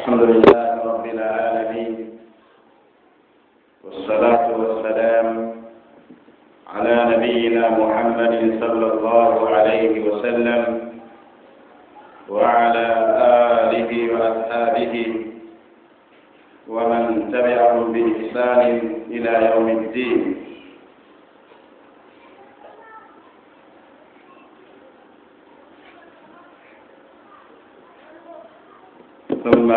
الحمد لله رب العالمين والصلاة والسلام على نبينا محمد صلى الله عليه وسلم وعلى آله وأصحابه ومن تبعهم بإحسان إلى يوم الدين ثم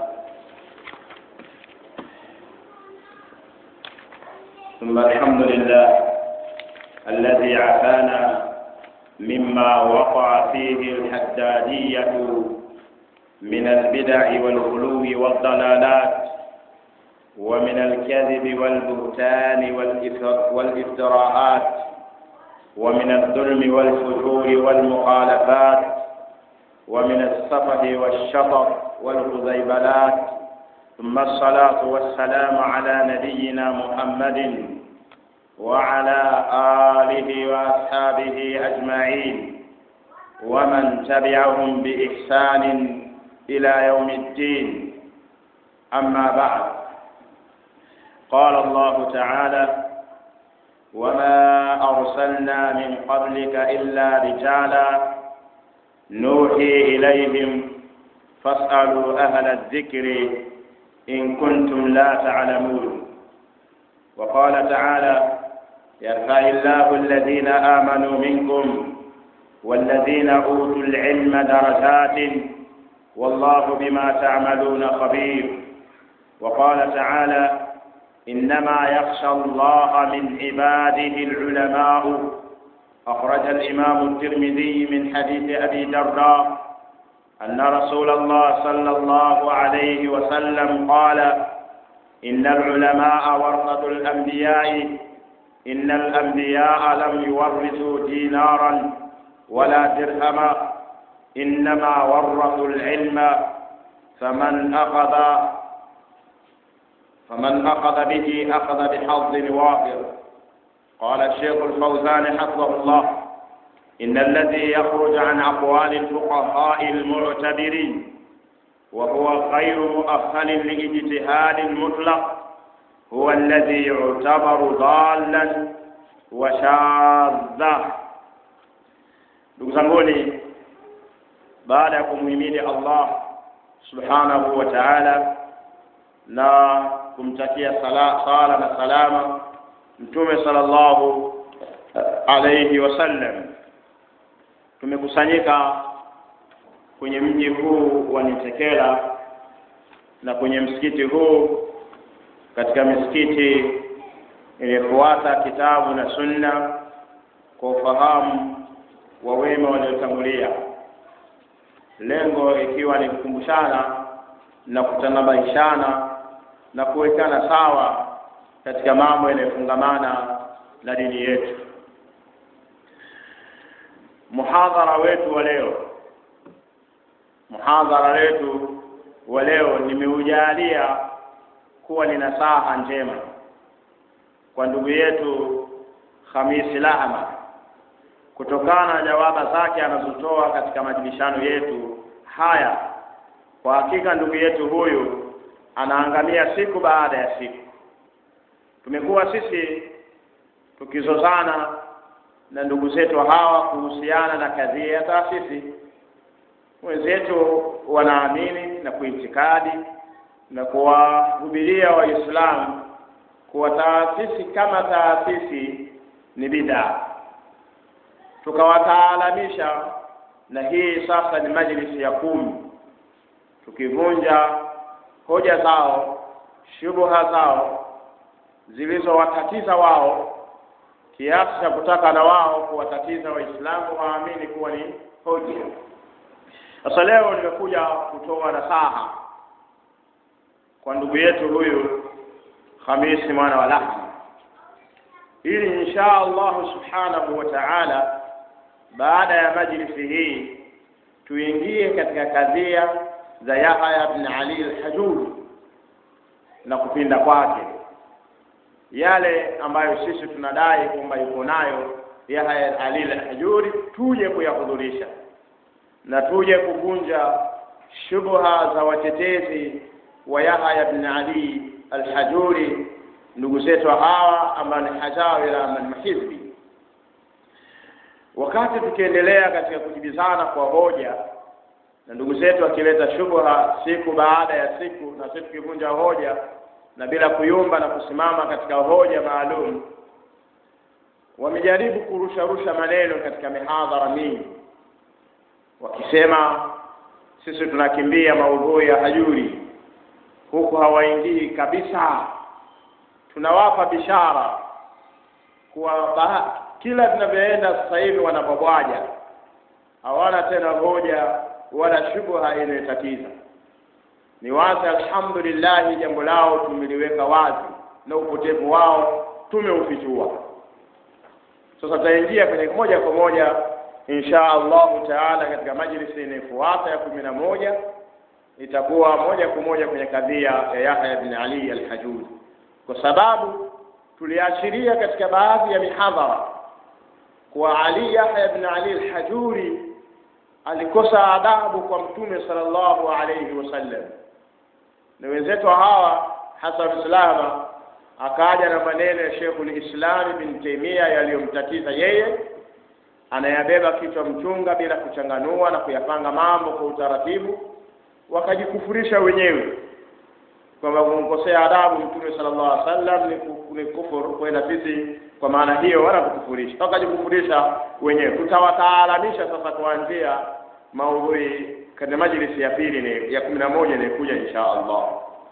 ثم الحمد لله الذي عافانا مما وقع فيه الحدادية من البدع والغلو والضلالات ومن الكذب والبهتان والافتراءات ومن الظلم والفجور والمخالفات ومن السفه والشطط والخزيبلات ثم الصلاة والسلام على نبينا محمد وعلى آله وأصحابه أجمعين ومن تبعهم بإحسان إلى يوم الدين أما بعد قال الله تعالى وما أرسلنا من قبلك إلا رجالا نوحي إليهم فاسألوا أهل الذكر إن كنتم لا تعلمون وقال تعالى يرفع الله الذين آمنوا منكم والذين أوتوا العلم درجات والله بما تعملون خبير وقال تعالى إنما يخشى الله من عباده العلماء أخرج الإمام الترمذي من حديث أبي درداء أن رسول الله صلى الله عليه وسلم قال إن العلماء ورثة الأنبياء إن الأنبياء لم يورثوا دينارا ولا درهما إنما ورثوا العلم فمن أخذ فمن أخذ به أخذ بحظ وافر قال الشيخ الفوزان حفظه الله إن الذي يخرج عن أقوال الفقهاء المعتبرين وهو غير مؤهل لاجتهاد مطلق هو الذي يعتبر ضالا وشاذا ndugu zanguni baada ya kumhimidi allah subhanahu wa taala na kumtakia sala, sala na salama mtume sallallahu alayhi wasallam tumekusanyika kwenye mji huu wa Nitekela na kwenye msikiti huu katika misikiti iliyofuata kitabu na sunna kwa ufahamu wa wema waliotangulia, lengo ikiwa ni kukumbushana na kutanabaishana na kuwekana sawa katika mambo yanayofungamana na dini yetu. Muhadhara wetu wa leo, muhadhara wetu wa leo nimeujalia kuwa ni nasaha njema kwa ndugu yetu Hamisi Lahama kutokana na jawaba zake anazotoa katika majibishano yetu haya. Kwa hakika ndugu yetu huyu anaangamia siku baada ya siku. Tumekuwa sisi tukizozana na ndugu zetu hawa kuhusiana na kadhia ya taasisi. Wenzetu wanaamini na kuitikadi na kuwahubiria Waislamu kuwa taasisi kama taasisi ni bidaa, tukawataalamisha na hii sasa ni majlisi ya kumi, tukivunja hoja zao, shubuha zao zilizowatatiza wao kiasi cha kutaka na wao kuwatatiza Waislamu waamini kuwa ni hoja. Sasa leo nimekuja kutoa nasaha kwa ndugu yetu huyu Hamisi mwana wa Lahma, ili insha Allahu subhanahu wa ta'ala, baada ya majlisi hii tuingie katika kadhia za Yahya ibn Ali al-Hajuri na kupinda kwake yale ambayo sisi tunadai kwamba yuko nayo Yahya Ali al-Hajuri, tuje kuyahudhurisha na tuje kuvunja shubha za watetezi wa Yahya bin Ali al-Hajuri ndugu zetu hawa ambao ni hajawira ama ni mahizbi wakati tukiendelea katika kujibizana kwa hoja na ndugu zetu akileta shubha siku baada ya siku na sisi tukivunja hoja na bila kuyumba na kusimama katika hoja maalum wamejaribu kurusharusha maneno katika mihadhara mingi wakisema sisi tunakimbia maudhui ya hajuri huku hawaingii kabisa tunawapa bishara kuwa kila tunavyoenda sasa hivi wanapobwaja hawana tena hoja wala shubha inayotatiza ni wazi alhamdulillah jambo lao tumeliweka wazi na upotevu wao tumeufichua sasa tutaingia kwenye moja kwa moja insha allahu taala katika majlisi inayofuata ya kumi na moja itakuwa moja kwa moja kwenye kadhia ya Yahya bin Ali al-Hajuri kwa sababu tuliashiria katika baadhi ya mihadhara kuwa Ali Yahya bin Ali al-Hajuri alikosa adabu kwa mtume sallallahu alayhi wasallam na wenzetu hawa Hasan Salama akaja na maneno ya Sheikhul Islam bin Taimia yaliyomtatiza yeye anayabeba kichwa mchunga bila kuchanganua na kuyapanga mambo kwa utaratibu wakajikufurisha wenyewe kwamba kumkosea adabu mtume sallallahu alaihi wasallam ni kufuru kwenda sisi kwa maana hiyo wala kukufurisha wakajikufurisha wenyewe tutawataalamisha sasa kuanzia maudhui katika majlisi ya pili ni ya kumi na moja inayokuja insha Allah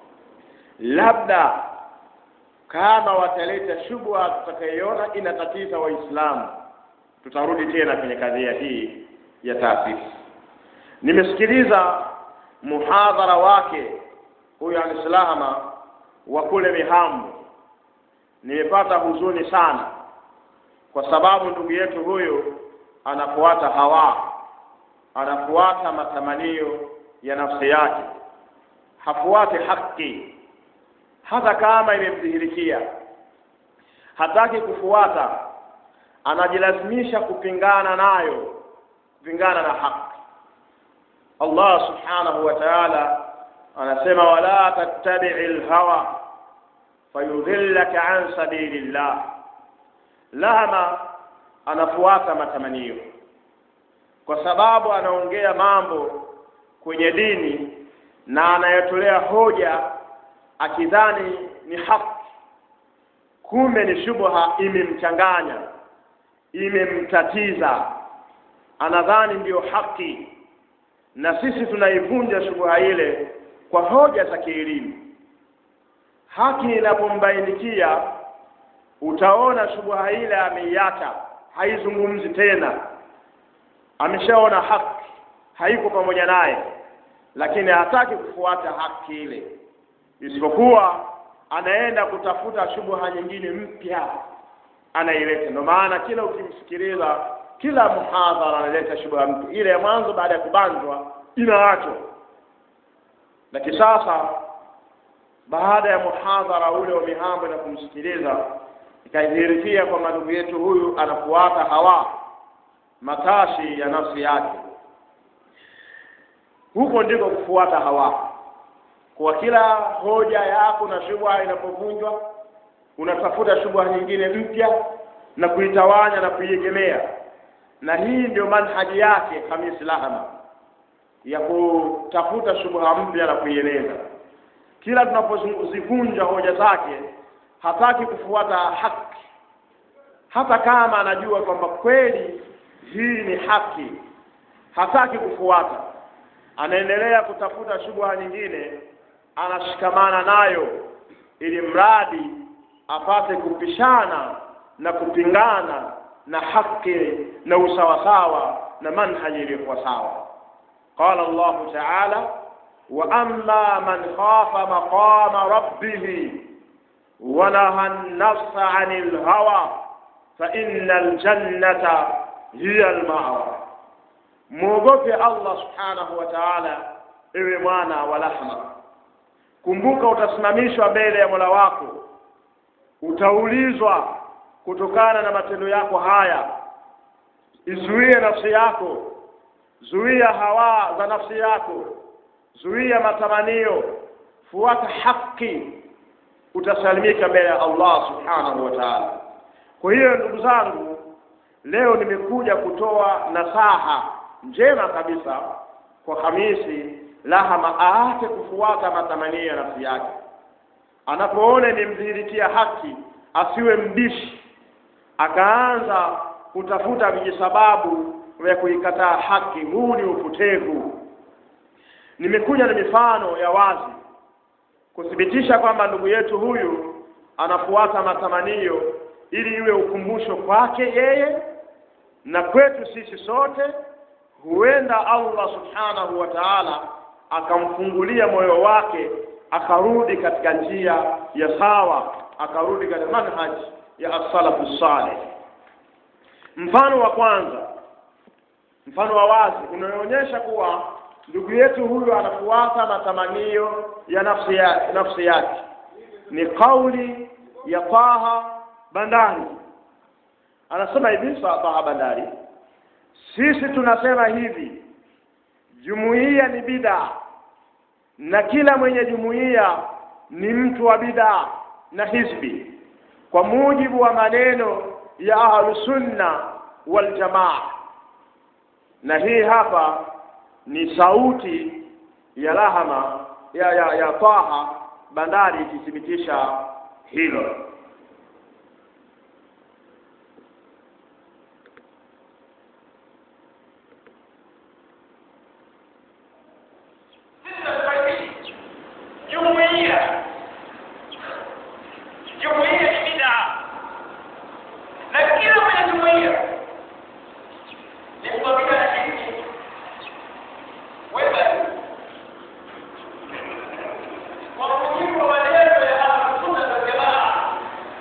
labda kama wataleta shubha tutakayoona inatatiza waislamu tutarudi tena kwenye kadhia hii ya taasisi nimesikiliza muhadhara wake huyu alislama wa kule mihambo nimepata huzuni sana kwa sababu ndugu yetu huyu anafuata hawa anafuata matamanio ya nafsi yake hafuati haki hata kama imemdhihirikia hataki kufuata anajilazimisha kupingana nayo kupingana na haki Allah subhanahu wa ta'ala anasema wala tattabi'i lhawa fayudhillaka an sabilillah lama anafuata matamanio kwa sababu anaongea mambo kwenye dini na anayotolea hoja akidhani ni haki kumbe ni shubha imemchanganya imemtatiza anadhani ndiyo haki na sisi tunaivunja shubha ile kwa hoja za kielimu haki inapombainikia utaona shubha ile ameiacha haizungumzi tena ameshaona haki haiko pamoja naye lakini hataki kufuata haki ile isipokuwa anaenda kutafuta shubha nyingine mpya anaileta ndio maana kila ukimsikiliza kila muhadhara analeta shubha mpya ile ya mwanzo baada ya kubanzwa inaachwa lakini sasa baada ya muhadhara ule wa mihambo na kumsikiliza ikadhihirikia kwamba ndugu yetu huyu anafuata hawa matashi ya nafsi yake huko ndiko kufuata hawa kwa kila hoja yako na shubha inapovunjwa unatafuta shubha nyingine mpya na kuitawanya na kuiegemea na hii ndio manhaji yake Khamis Lahama ya kutafuta shubha mpya na kuieleza kila tunapozivunja hoja zake hataki kufuata haki hata kama anajua kwamba kweli hii ni haki hataki kufuata anaendelea kutafuta shubha nyingine anashikamana nayo ili mradi apate kupishana na kupingana na haki na usawasawa na manhaji iliyokuwa sawa qala Allahu ta'ala wa amma man khafa maqama rabbih wa naha an-nafsa 'anil hawa fa innal jannata hiya al-ma'wa muogope Allah subhanahu wa ta'ala ewe mwana wa lahma kumbuka utasimamishwa mbele ya Mola wako utaulizwa kutokana na matendo yako haya izuie nafsi yako zuia hawa za nafsi yako zuia matamanio fuata haki utasalimika mbele ya Allah subhanahu wa ta'ala kwa hiyo ndugu zangu leo nimekuja kutoa nasaha njema kabisa kwa Hamisi Lahama aache kufuata matamanio ya nafsi yake anapoona imemdhihirikia haki asiwe mbishi akaanza kutafuta vijisababu vya kuikataa haki huu ni upotevu nimekuja na mifano ya wazi kuthibitisha kwamba ndugu yetu huyu anafuata matamanio ili iwe ukumbusho kwake yeye na kwetu sisi sote huenda Allah subhanahu wa ta'ala akamfungulia moyo wake akarudi katika njia ya sawa akarudi katika manhaj ya as-salafu salih mfano wa kwanza mfano wa wazi unaonyesha kuwa ndugu yetu huyu anafuata matamanio ya nafsi ya nafsi yake ni kauli ya Taha Bandari anasema hivi Taha Bandari sisi tunasema hivi jumuiya ni bid'a na kila mwenye jumuiya ni mtu wa bid'a na hizbi kwa mujibu wa maneno ya ahlusunna wal jamaa na hii hapa ni sauti ya lahama ya ya, ya Taha Bandari ikithibitisha hilo jumuiya jumuiya ni bid'a na kila mwenye jumuiya ni mtabika na hiki wewe kwa mujibu wa maneno ya Ahlusunna wal Jamaa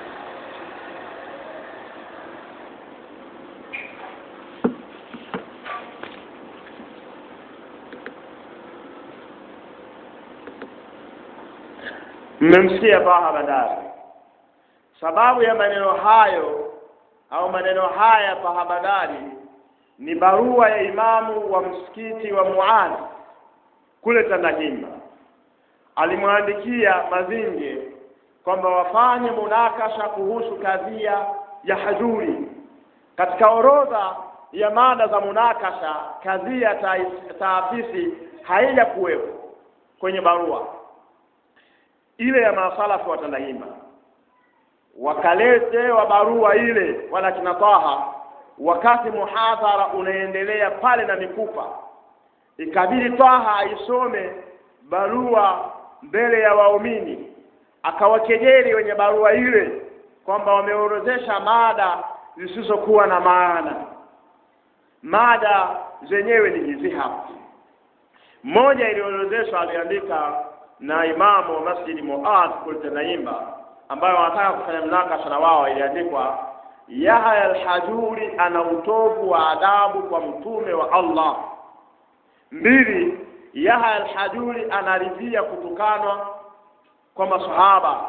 mmemsikia Taha Bandari sababu ya maneno hayo au maneno haya Taha Bandari ni barua ya imamu wa msikiti wa Muadh kule Tandahimba alimwandikia Mazinge kwamba wafanye munakasha kuhusu kadhia ya hajuri katika orodha ya mada za munakasha kadhia tais- taasisi haija kuwepo kwenye barua ile ya masalafu wa Tandahimba wakaletewa barua ile wala kina Taha wakati muhadhara unaendelea pale na mikupa ikabidi Taha aisome barua mbele ya waumini akawakejeli wenye barua ile kwamba wameorodhesha mada zisizokuwa na maana mada zenyewe ni hizi hapa moja iliyoorodheshwa aliandika na imamu wa masjidi Muad kule Tanaimba ambayo wanataka kufanya mnakasha na wao iliandikwa Yahya al-Hajuri ana utovu wa adabu kwa mtume wa Allah mbili Yahya al-Hajuri anaridhia kutukanwa kwa masahaba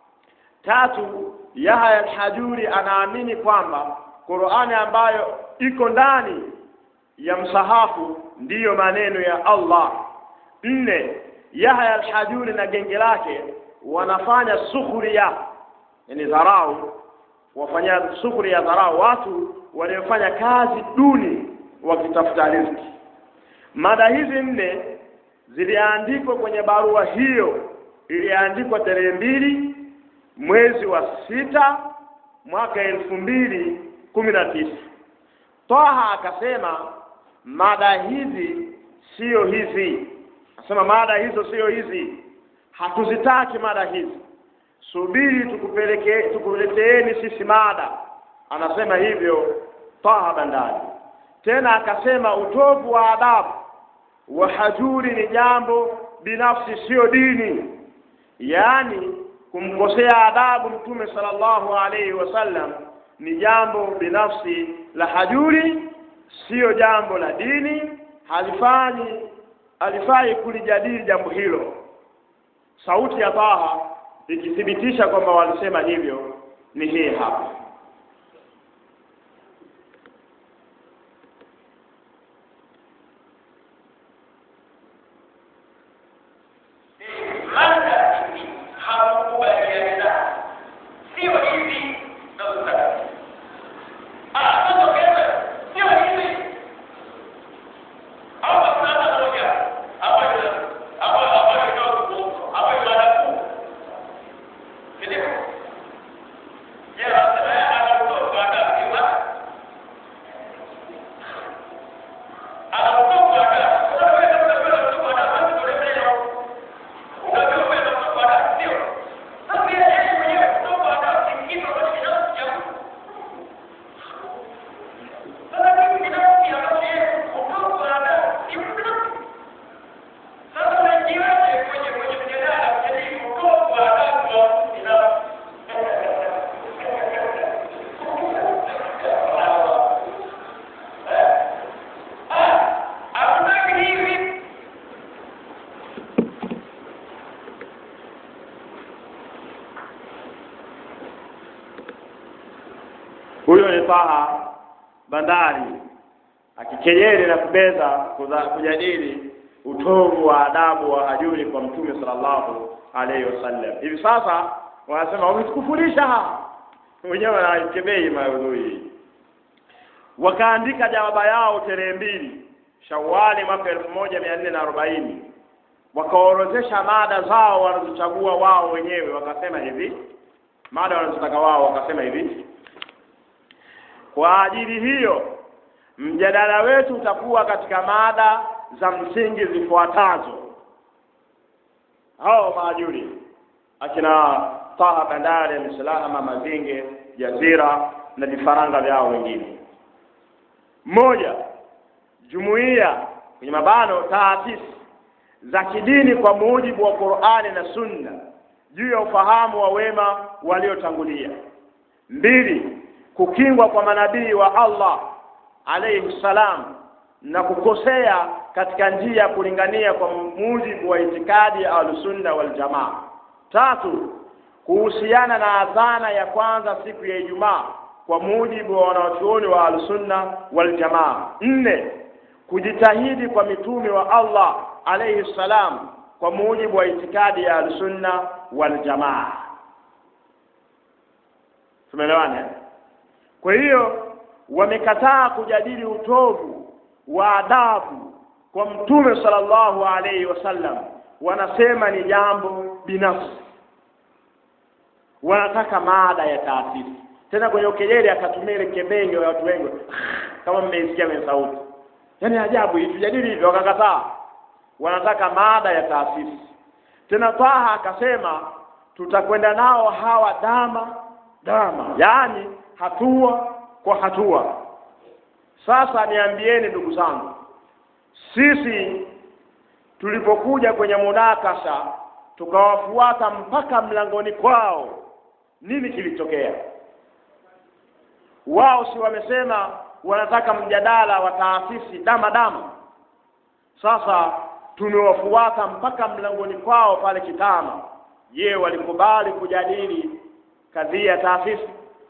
tatu Yahya al-Hajuri anaamini kwamba Qur'ani ambayo iko ndani ya msahafu ndiyo maneno ya Allah nne Yahya al-Hajuri na genge lake wanafanya sukhria yani dharau wafanya sukhria dharau watu waliofanya kazi duni wakitafuta riziki mada hizi nne ziliandikwa kwenye barua hiyo iliandikwa tarehe mbili mwezi wa sita mwaka elfu mbili kumi na tisa Taha akasema mada hizi sio hizi Asema mada hizo sio hizi, hatuzitaki mada hizi, subiri tukupeleke tukuleteeni sisi mada. Anasema hivyo Taha Bandari. Tena akasema utovu wa adabu wa hajuri ni jambo binafsi, sio dini, yaani kumkosea adabu Mtume sallallahu alaihi wasallam ni jambo binafsi la hajuri, sio jambo la dini, halifanyi alifai kulijadili jambo hilo. Sauti ya Taha ikithibitisha kwamba walisema hivyo ni hii hapa. huyo ni Taha Bandari akikejeli na kubeza kuza- kujadili utovu wa adabu wa hajuri kwa mtume sallallahu alaihi wasallam. Hivi sasa wanasema wametukufurisha, wenyewe wanaikebei maudhui. Wakaandika jawaba yao tarehe mbili Shawali mwaka elfu moja mia nne na arobaini wakaorozesha mada zao wanazochagua wao wenyewe, wakasema hivi mada wanazotaka wao, wakasema hivi kwa ajili hiyo mjadala wetu utakuwa katika mada za msingi zifuatazo. Hao maajuri akina Taha Bandari, Mislahama, Mazinge, Jazira na vifaranga vyao wengine. Moja, jumuiya kwenye mabano taasisi za kidini kwa mujibu wa Qur'ani na Sunna juu ya ufahamu wa wema waliotangulia. Mbili, kukingwa kwa manabii wa Allah alayhi salam na kukosea katika njia ya kulingania kwa mujibu wa itikadi ya Ahlusunna wal Jamaa. Tatu, kuhusiana na adhana ya kwanza siku ya Ijumaa kwa mujibu wa wanawachuoni wa Ahlusunna wal Jamaa. Nne, kujitahidi kwa mitume wa Allah alayhi salam kwa mujibu wa itikadi ya Ahlusunna wal Jamaa. Tumeelewana? Kwa hiyo wamekataa kujadili utovu wa adabu kwa mtume sallallahu alaihi wasallam, wanasema ni jambo binafsi, wanataka mada ya taasisi. Tena kwenye ukejeli akatumia ile kebenge ya watu wengi kama mmeisikia kwenye sauti, yaani ajabu hii, tujadili hivyo, wakakataa. Wanataka mada ya taasisi. Tena Taha akasema tutakwenda nao hawa dama dama, yaani hatua kwa hatua. Sasa niambieni ndugu zangu, sisi tulipokuja kwenye munakasha tukawafuata mpaka mlangoni kwao, nini kilitokea? Wao si wamesema wanataka mjadala wa taasisi dama dama. Sasa tumewafuata mpaka mlangoni kwao pale Kitama. Je, walikubali kujadili kadhia ya taasisi?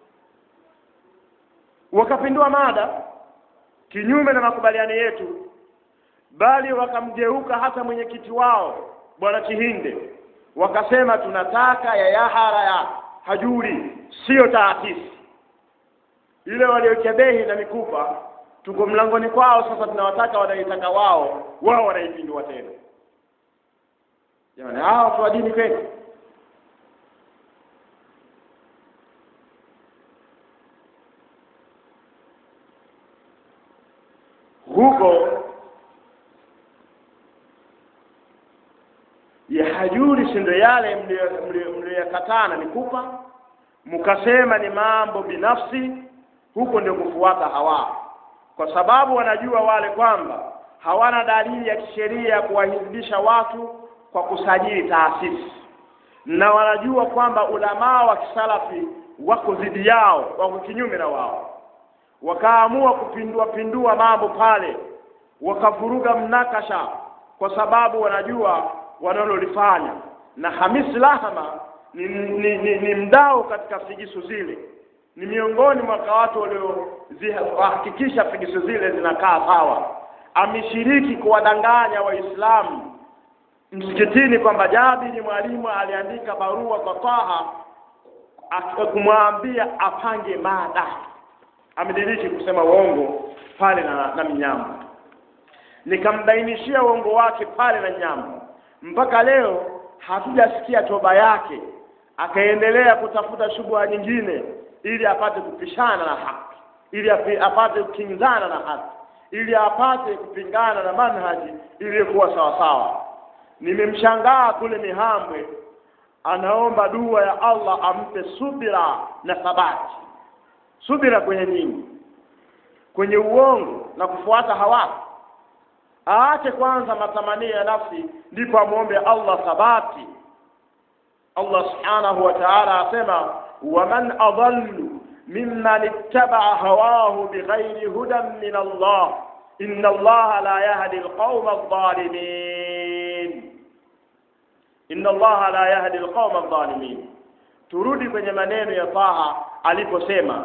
wakapindua mada kinyume na makubaliano yetu, bali wakamgeuka hata mwenyekiti wao bwana Chihinde, wakasema tunataka ya yahara ya hajuri, siyo taasisi ile waliokebehi na mikupa. Tuko mlangoni kwao sasa, tunawataka wanaitaka wao, wao wanaipindua tena. Jamani, hawa watu wa dini kweli? huko ya hajuri si ndio yale mliyoyakataa na mikupa, mkasema ni mambo binafsi. Huko ndio kufuata hawa, kwa sababu wanajua wale kwamba hawana dalili ya kisheria ya kuwahizibisha watu kwa kusajili taasisi, na wanajua kwamba ulamaa wa kisalafi wako dhidi yao, wako kinyume na wao wakaamua kupindua pindua mambo pale, wakavuruga mnakasha, kwa sababu wanajua wanalolifanya. Na Hamisi Lahama ni, ni, ni, ni mdau katika figisu zile, ni miongoni mwa watu waliohakikisha figisu zile zinakaa sawa. Ameshiriki kuwadanganya Waislamu msikitini kwamba Jabiri mwalimu aliandika barua kwa Taha kumwambia apange mada amediriki kusema uongo pale na, na Mnyamba. Nikambainishia uongo wake pale na Nyamba, mpaka leo hatujasikia toba yake, akaendelea kutafuta shubha nyingine ili apate kupishana na haki, ili apate kukinzana na haki, ili apate kupingana na manhaji iliyokuwa sawasawa. Nimemshangaa kule Mihambwe, anaomba dua ya Allah ampe subira na thabati subira kwenye nini? Kwenye uongo na kufuata hawa. Aache kwanza matamanio ya nafsi, ndipo amwombe Allah thabati. Allah subhanahu wa ta'ala asema, waman adallu mimman ittabaa hawahu bighairi hudan min Allah inna Allaha la yahdi alqauma adh-dhalimin, inna Allaha la yahdi alqauma adh-dhalimin. Turudi kwenye maneno ya Taha aliposema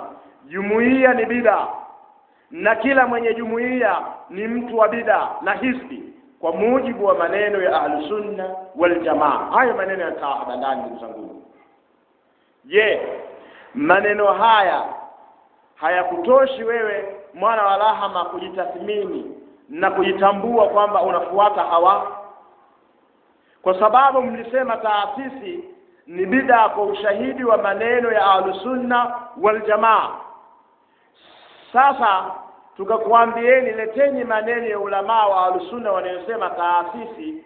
jumuiya ni bida na kila mwenye jumuiya ni mtu wa bida na hisbi kwa mujibu wa maneno ya ahlusunna waljamaa hayo maneno yakaa hapa ndani ndugu zangu je maneno haya hayakutoshi wewe mwana wa lahama kujitathmini na kujitambua kwamba unafuata hawa kwa sababu mlisema taasisi ni bida kwa ushahidi wa maneno ya ahlusunna waljamaa sasa tukakwambieni leteni maneno ya ulamaa wa ahlusunna wanayosema taasisi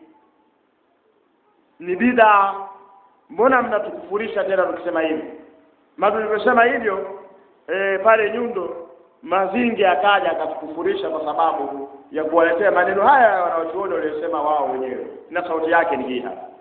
ni bida mbona mnatukufurisha tena tukisema hivi ma tulivyosema hivyo e, pale nyundo mazingi akaja akatukufurisha kwa sababu ya kuwaletea maneno haya ya wanaochuoni waliosema wao wenyewe na sauti yake ni hii hapa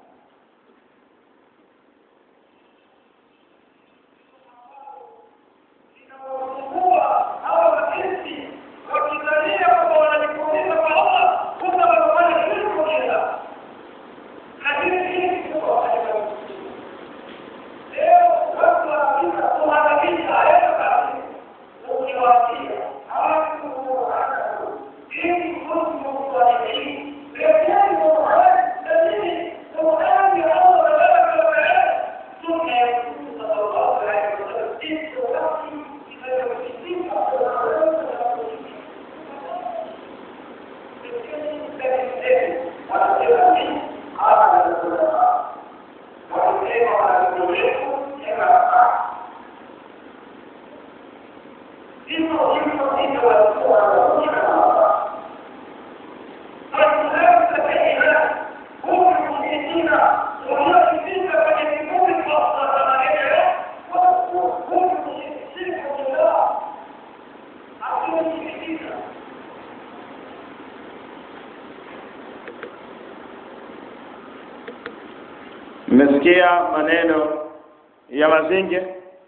mmesikia maneno ya mazinge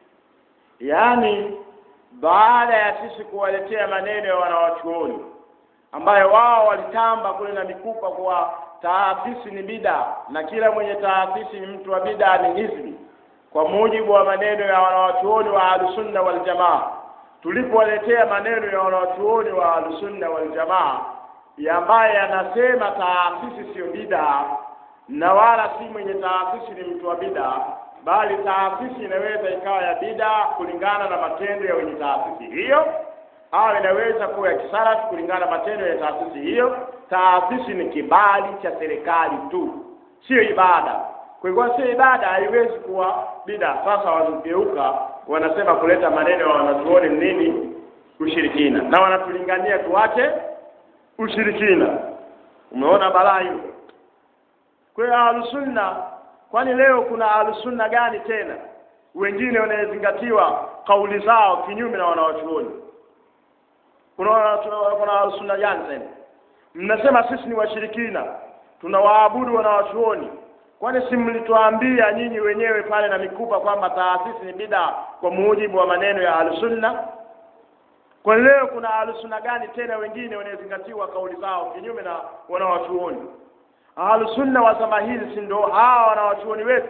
yaani baada ya sisi kuwaletea maneno ya wanawachuoni ambayo wao walitamba kule na mikupa kuwa taasisi ni bida na kila mwenye taasisi ni mtu wa bida ni hizbi kwa mujibu wa maneno ya wanawachuoni wa ahlusunna waljamaa tulipowaletea maneno ya wanawachuoni wa ahlusunna waljamaa ambaye yanasema taasisi siyo bida na wala si mwenye taasisi ni mtu wa bida bali taasisi inaweza ikawa ya bida kulingana na matendo ya wenye taasisi hiyo au inaweza kuwa ya kisalafi kulingana na matendo ya taasisi hiyo taasisi ni kibali cha serikali tu sio ibada kwa hivyo sio ibada haiwezi kuwa bida sasa wanageuka wanasema kuleta maneno ya wanazuoni nini ushirikina na wanatulingania tuache ushirikina umeona balaa hiyo kwa hiyo ahlusunna kwani leo kuna ahlusunna gani tena wengine wanayezingatiwa kauli zao kinyume na wanawachuoni kuna kuna ahlusunna gani tena mnasema sisi ni washirikina tunawaabudu wanawachuoni kwani si mlituambia nyinyi wenyewe pale na mikupa kwamba taasisi ni bida kwa mujibu wa maneno ya ahlusunna kwa leo kuna ahlusunna gani tena wengine wanayezingatiwa kauli zao kinyume na wanawachuoni ahlusunna wa zama hizi si ndio hawa wanawachuoni wetu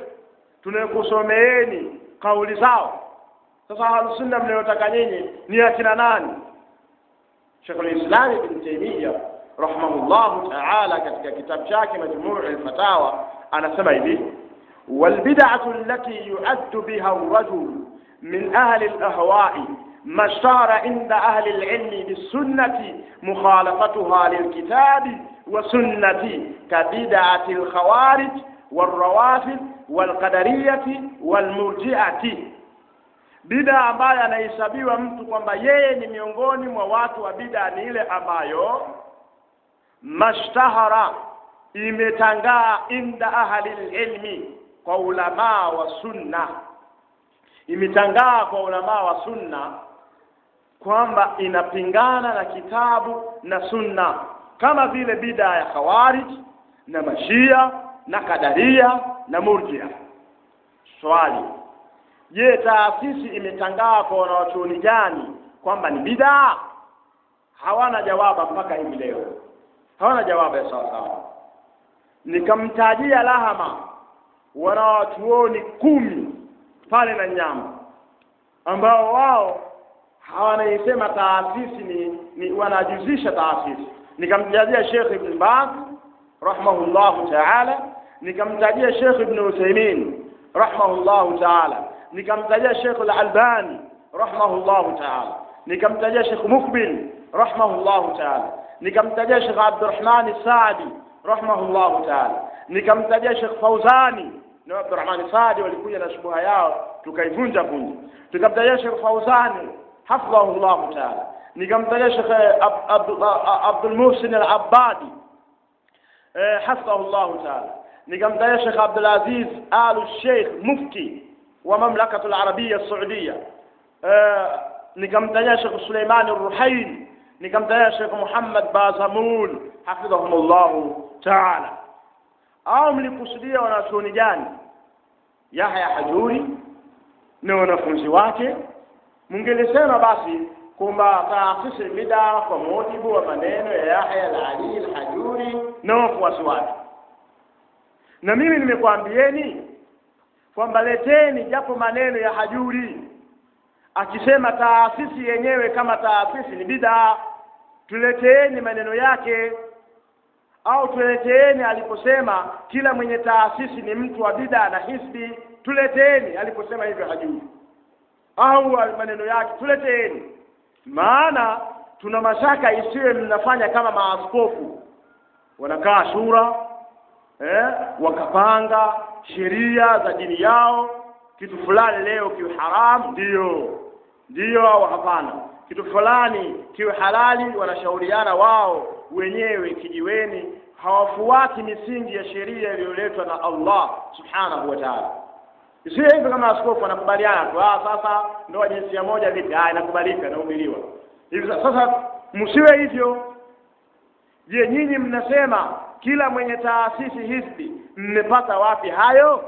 tunakusomeeni kauli zao sasa ahlusunna mnayotaka nyinyi ni akina nani Sheikhul Islam Ibn Taymiyyah rahimahullahu ta'ala katika kitabu chake Majmuu' al-Fatawa anasema hivi والبدعة التي يعد بها الرجل من أهل الأهواء ما اشتهر عند أهل العلم بالسنة مخالفتها للكتاب وسنة كبدعة الخوارج والروافد والقدرية والمرجئة bida ambayo anahesabiwa mtu kwamba yeye ni miongoni mwa watu wa bida ni ile ambayo mashtahara imetangaa inda ahli ilmi kwa ulamaa wa sunna imetangaa kwa ulamaa wa sunna kwamba inapingana na kitabu na sunna kama vile bida ya khawarij na mashia na kadaria na murjia swali je taasisi imetangaa kwa wanawachuoni gani kwamba ni bidaa hawana jawaba mpaka hivi leo hawana jawabu ya sawa sawa nikamtajia lahama wanawachuoni kumi pale na nyama ambao wao hawanaisema taasisi ni, ni wanajuzisha taasisi nikamtajia Sheikh Ibn Baz rahimahullahu ta'ala nikamtajia Sheikh Ibn Uthaymeen rahimahullahu ta'ala nikamtajia Sheikh Al-Albani rahimahullahu ta'ala nikamtajia Sheikh Mukbil rahimahullahu ta'ala nikamtajia Sheikh Abdurrahman Saadi rahimahullahu ta'ala nikamtajia Sheikh Fauzani na Abdurrahman Saadi walikuja na shubuha yao tukaivunja vunja tukamtajia Sheikh Fauzani hafidhahullahu ta'ala nikamtajia Sheikh Abdul Muhsin Al-Abbadi hafidhahullahu ta'ala nikamtajia Sheikh Abdul Aziz Al Sheikh Mufti wa Mamlakatu Al-Arabia Saudia nikamtajia Sheikh Suleiman Ruhaili nikamtajia Sheikh Muhammad Bazamun hafidhahumullahu ta'ala au mlikusudia wanachuoni gani Yahya Hajuri na wanafunzi wake mungelisema basi kwamba taasisi bid'a kwa mujibu wa maneno ya Yahya al-Ali al-Hajuri na wafuasi wake na mimi nimekwambieni kwamba leteni japo maneno ya Hajuri akisema taasisi yenyewe kama taasisi ni bid'a tuleteeni maneno yake au tuleteeni aliposema kila mwenye taasisi ni mtu wa bid'a na hisbi tuleteeni aliposema hivyo Hajuri au maneno yake tuleteeni maana tuna mashaka isiwe mnafanya kama maaskofu wanakaa shura eh, wakapanga sheria za dini yao kitu fulani leo kiwe haramu ndiyo ndiyo au hapana kitu fulani kiwe halali wanashauriana wao wenyewe kijiweni hawafuati misingi ya sheria iliyoletwa na Allah subhanahu wa ta'ala Isiwe hivyo kama askofu anakubaliana tu, ah, sasa ndoa jinsia moja vipi? Ah, inakubalika inahubiriwa. Hivi sasa msiwe hivyo. Je, nyinyi mnasema kila mwenye taasisi hisbi mmepata wapi hayo?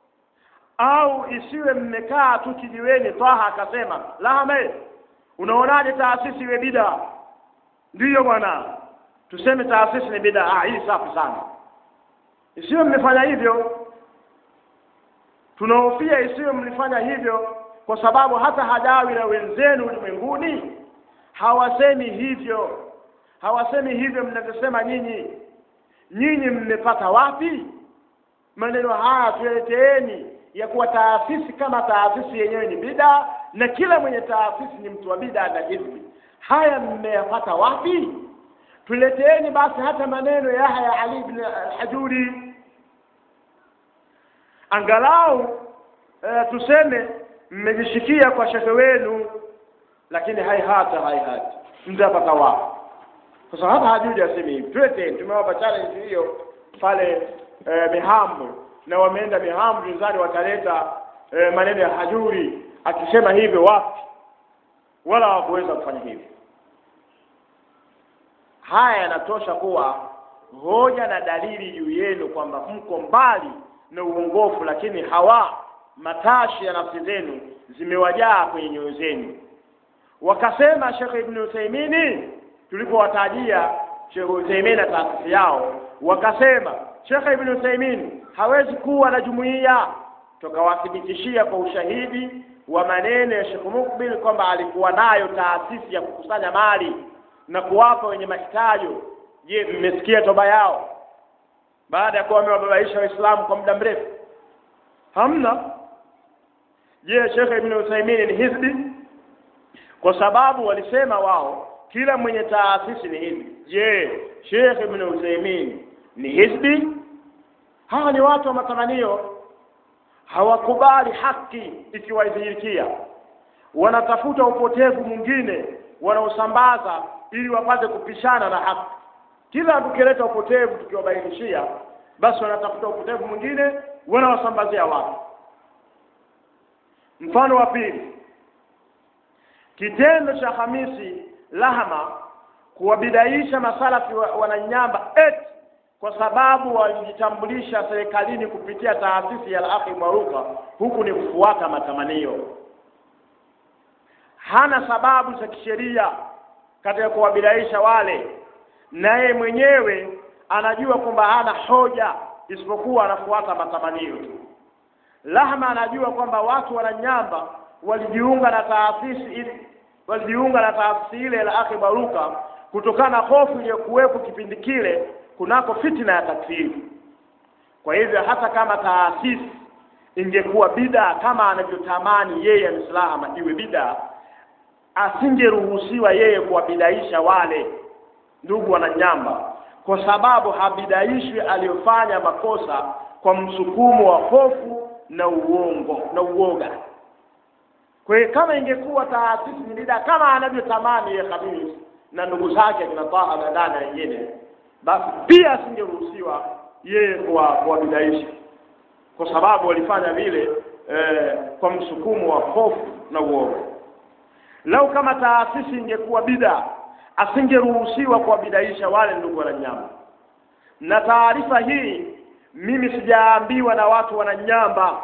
Au isiwe mmekaa tu kijiweni, Twaha akasema Lahame, unaonaje taasisi iwe bida? Ndiyo bwana, tuseme taasisi ni bida. Ah, hii safi sana. Isiwe mmefanya hivyo tunahofia isiwe mlifanya hivyo kwa sababu hata hadawi na wenzenu ulimwenguni hawasemi hivyo hawasemi hivyo mnavyosema nyinyi nyinyi mmepata wapi maneno haya tuyaleteeni ya kuwa taasisi kama taasisi yenyewe ni bida na kila mwenye taasisi ni mtu wa bida na hizbi haya mmeyapata wapi tuleteeni basi hata maneno ya Yahya Ali ibn al-Hajuri angalau e, tuseme mmejishikia kwa shekhe wenu lakini haihata haihata mtapata wapi sasa hata hajui aseme hivi twete tumewapa challenge hiyo pale e, mihambo na wameenda mihambo jinzani wataleta e, maneno ya hajuri akisema hivyo wapi wala hawakuweza kufanya hivyo haya yanatosha kuwa hoja na dalili juu yenu kwamba mko mbali na uongofu lakini hawa matashi ya nafsi zenu zimewajaa kwenye nyoyo zenu wakasema Sheikh Ibn Uthaymeen tulipowatajia Sheikh Uthaymeen na taasisi yao wakasema Sheikh Ibn Uthaymeen hawezi kuwa na jumuiya tukawathibitishia kwa ushahidi wa maneno ya Sheikh Mukbil kwamba alikuwa nayo taasisi ya kukusanya mali na kuwapa wenye mahitaji je mmesikia toba yao baada ya kuwa wamewababaisha waislamu kwa muda mrefu hamna je Sheikh Ibn Uthaymeen ni hizbi kwa sababu walisema wao kila mwenye taasisi ni hizbi je Sheikh Ibn Uthaymeen ni hizbi hawa ni watu wa matamanio hawakubali haki ikiwadhihirikia wanatafuta upotevu mwingine wanaosambaza ili wapate kupishana na haki kila tukileta upotevu tukiwabainishia basi wanatafuta upotevu mwingine wanawasambazia watu mfano wa pili kitendo cha Hamisi Lahama kuwabidaisha masalafi wa- wananyamba eti kwa sababu walijitambulisha serikalini kupitia taasisi ya Al-Akhi Maruka huku ni kufuata matamanio hana sababu za kisheria katika kuwabidaisha wale naye mwenyewe anajua kwamba hana hoja isipokuwa anafuata matamanio tu Lahma anajua kwamba watu wananyamba walijiunga na taasisi ili walijiunga na taasisi ile la akhi baruka kutokana na hofu iliyokuwepo kipindi kile kunako fitina ya takfiri kwa hivyo hata kama taasisi ingekuwa bida kama anavyotamani yeye mslama iwe bida asingeruhusiwa yeye kuwabidaisha wale ndugu wananyamba kwa sababu habidaishwi aliyofanya makosa kwa msukumo wa hofu na uongo na uoga kwa hiyo kama ingekuwa taasisi ni bida kama anavyotamani yeye Khamis na ndugu zake kina Taha na dada wengine basi pia asingeruhusiwa yeye kuwabidaisha kwa sababu walifanya vile eh, kwa msukumo wa hofu na uoga lau kama taasisi ingekuwa bida asingeruhusiwa kuwabidaisha wale ndugu wananyamba na taarifa hii mimi sijaambiwa na watu wananyamba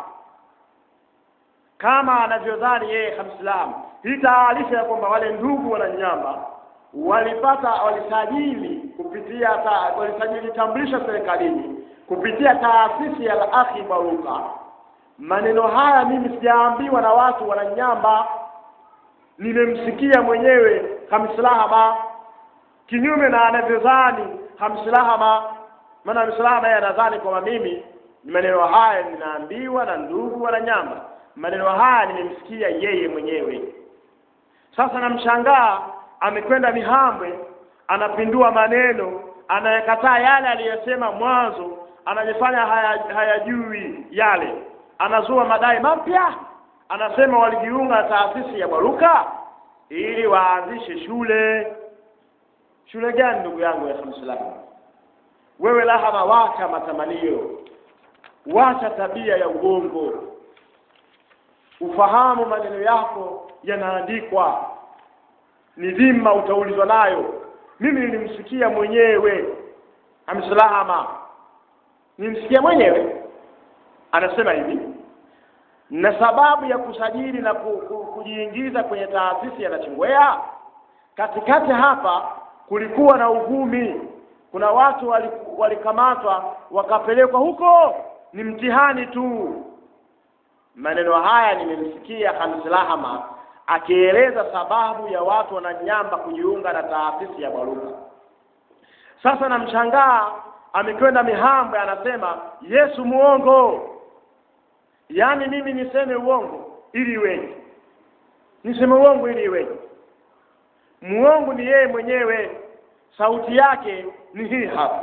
kama anavyodhani yeye Hamslam hii taarifa ya kwamba wale ndugu wananyamba walipata walisajili kupitia ta, walisajili tambulisho serikalini kupitia taasisi ya akhi baruka maneno haya mimi sijaambiwa na watu wananyamba nimemsikia mwenyewe hamslahama kinyume na anavyodhani hamslahama maana hamslahama yeye anadhani kwamba mimi maneno haya ninaambiwa na ndugu wananyamba maneno haya nimemsikia yeye mwenyewe sasa namshangaa amekwenda mihambwe anapindua maneno anayekataa yale aliyosema mwanzo anajifanya hayajui haya yale anazua madai mapya anasema walijiunga na taasisi ya baruka ili waanzishe shule shule gani ndugu yangu ya Muislamu wewe lahama wacha matamanio wacha tabia ya uongo ufahamu maneno yako yanaandikwa ni dhima utaulizwa nayo mimi nilimsikia mwenyewe amsalama nilimsikia mwenyewe anasema hivi na sababu ya kusajili na ku, ku, kujiingiza kwenye taasisi ya Nachingwea katikati hapa kulikuwa na uvumi kuna watu walikamatwa wakapelekwa huko ni mtihani tu maneno haya nimemsikia Hamslahama akieleza sababu ya watu wananyamba kujiunga na taasisi ya Baruka. Sasa namshangaa amekwenda Mihambwe, anasema Yesu muongo, yaani mimi niseme uongo ili iweje? Niseme uongo ili iweje? Muongo ni yeye mwenyewe, sauti yake ni hii hapa.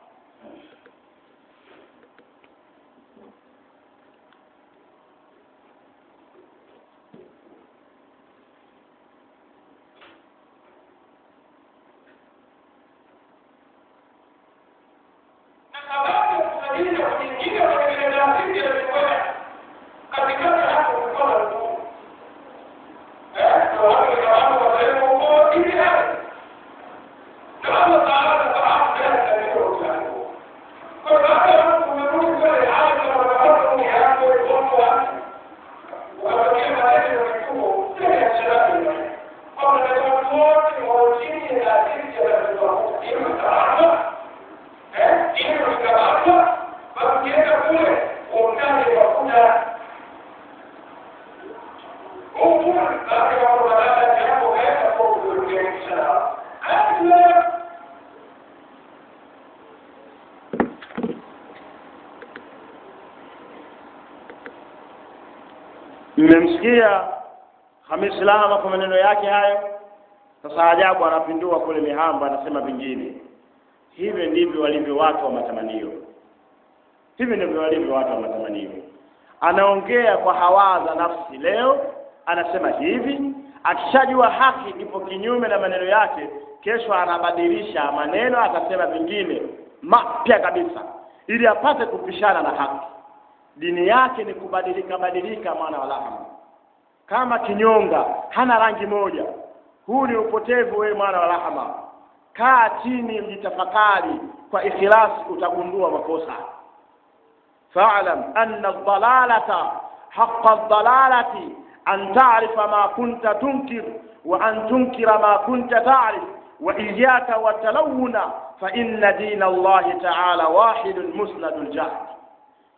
mmemsikia Hamis Lahama kwa maneno yake hayo. Sasa ajabu, anapindua kule Mihamba, anasema vingine. Hivyo ndivyo walivyo watu wa matamanio, hivi ndivyo walivyo watu wa matamanio. Anaongea kwa hawa za nafsi, leo anasema hivi, akishajua haki ipo kinyume na maneno yake, kesho anabadilisha maneno, atasema vingine mapya kabisa, ili apate kupishana na haki. Dini yake ni kubadilika badilika, mwana wa Lahama, kama kinyonga, hana rangi moja. Huu ni upotevu, wewe mwana wa Lahama. Kaa chini, ujitafakari kwa ikhlasi, utagundua makosa. Fa'lam anna ad-dalalata haqqa ad-dalalati an ta'rifa ma kunta tunkir wa an tunkira ma kunta ta'rif wa iyyaka wa talawuna fa inna dina Allahi ta'ala wahidun musnadul jahd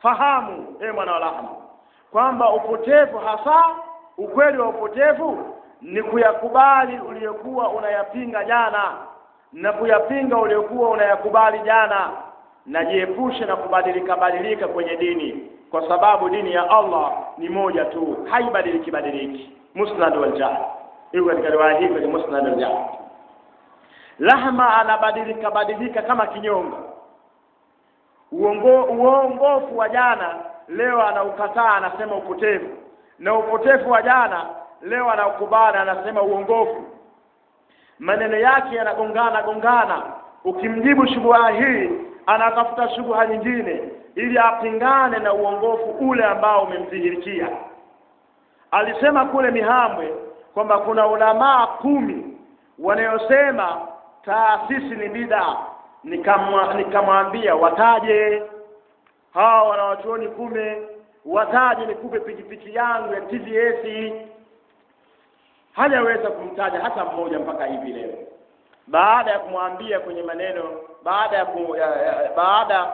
fahamu e mwana wa Lahama kwamba upotevu hasa ukweli wa upotevu ni kuyakubali uliyokuwa unayapinga jana na kuyapinga uliyokuwa unayakubali jana na jiepushe na kubadilika badilika kwenye dini kwa sababu dini ya Allah ni moja tu haibadiliki badiliki musnad wal jahl hiyo katika riwaya hii kwenye musnad wal jahl lahma anabadilika badilika kama kinyonga uongo uongofu wa jana leo anaukataa anasema upotevu na upotevu wa jana leo anaukubali anasema uongofu maneno yake yanagongana gongana ukimjibu shubha hii anatafuta shubha nyingine ili apingane na uongofu ule ambao umemdhihirikia alisema kule Mihambwe kwamba kuna ulamaa kumi wanayosema taasisi ni bida nikamwa nikamwambia wataje hawa wanawachuoni kume wataje nikupe pikipiki yangu ya TVS hajaweza kumtaja hata mmoja mpaka hivi leo baada ya kumwambia kwenye maneno baada ya, ku, ya, ya baada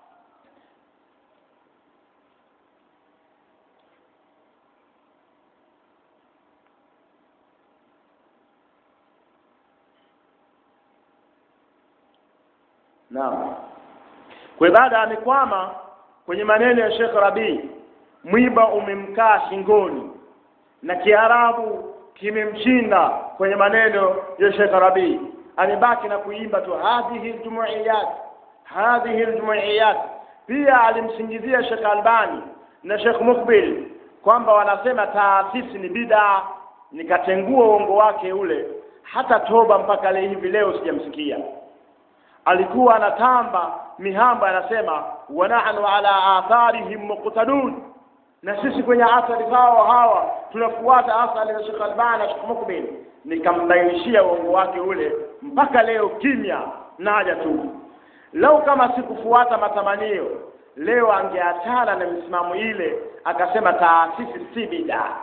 Naam. Kwa baada amekwama kwenye maneno ya Sheikh Rabi, mwiba umemkaa shingoni na Kiarabu kimemshinda kwenye maneno ya Sheikh Rabi. Amebaki na kuimba tu hadhihi aljumuiyat, hadhihi aljumuiyat. Pia alimsingizia Sheikh Albani na Sheikh Mukbil kwamba wanasema taasisi ni bid'a, nikatengua uongo wake ule, hata toba mpaka leo hivi leo sijamsikia alikuwa anatamba mihamba anasema wa nahnu ala atharihim muqtadun na sisi kwenye athari zao hawa tunafuata athari za Sheikh Albani na Sheikh Mukbil nikambainishia uongo wake ule mpaka leo kimya naja tu lau kama sikufuata matamanio leo angeachana na misimamo ile akasema taasisi si bid'a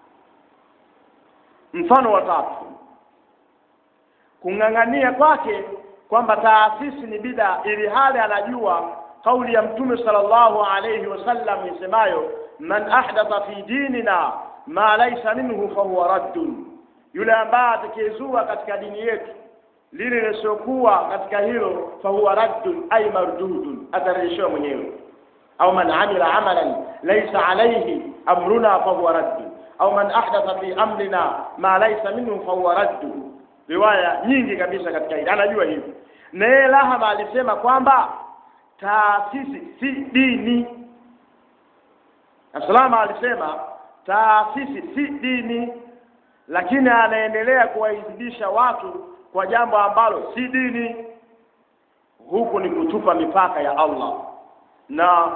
mfano wa tatu kung'ang'ania kwake kwamba taasisi ni bida ili hali anajua kauli ya mtume sallallahu alayhi wasallam isemayo man ahdatha fi dinina ma laysa minhu fahuwa raddun yule ambaye atakayezua katika dini yetu lile lisiokuwa katika hilo fahuwa raddun ay mardudun atarejeshewa mwenyewe au man amila amalan laysa alayhi amruna fahuwa raddun au man ahdatha fi amrina ma laysa minhu fahuwa raddun riwaya nyingi kabisa katika hili anajua hivi na yeye Lahama alisema kwamba taasisi si dini Aslama alisema taasisi si dini lakini anaendelea kuwaidhibisha watu kwa jambo ambalo si dini huku ni kutupa mipaka ya Allah na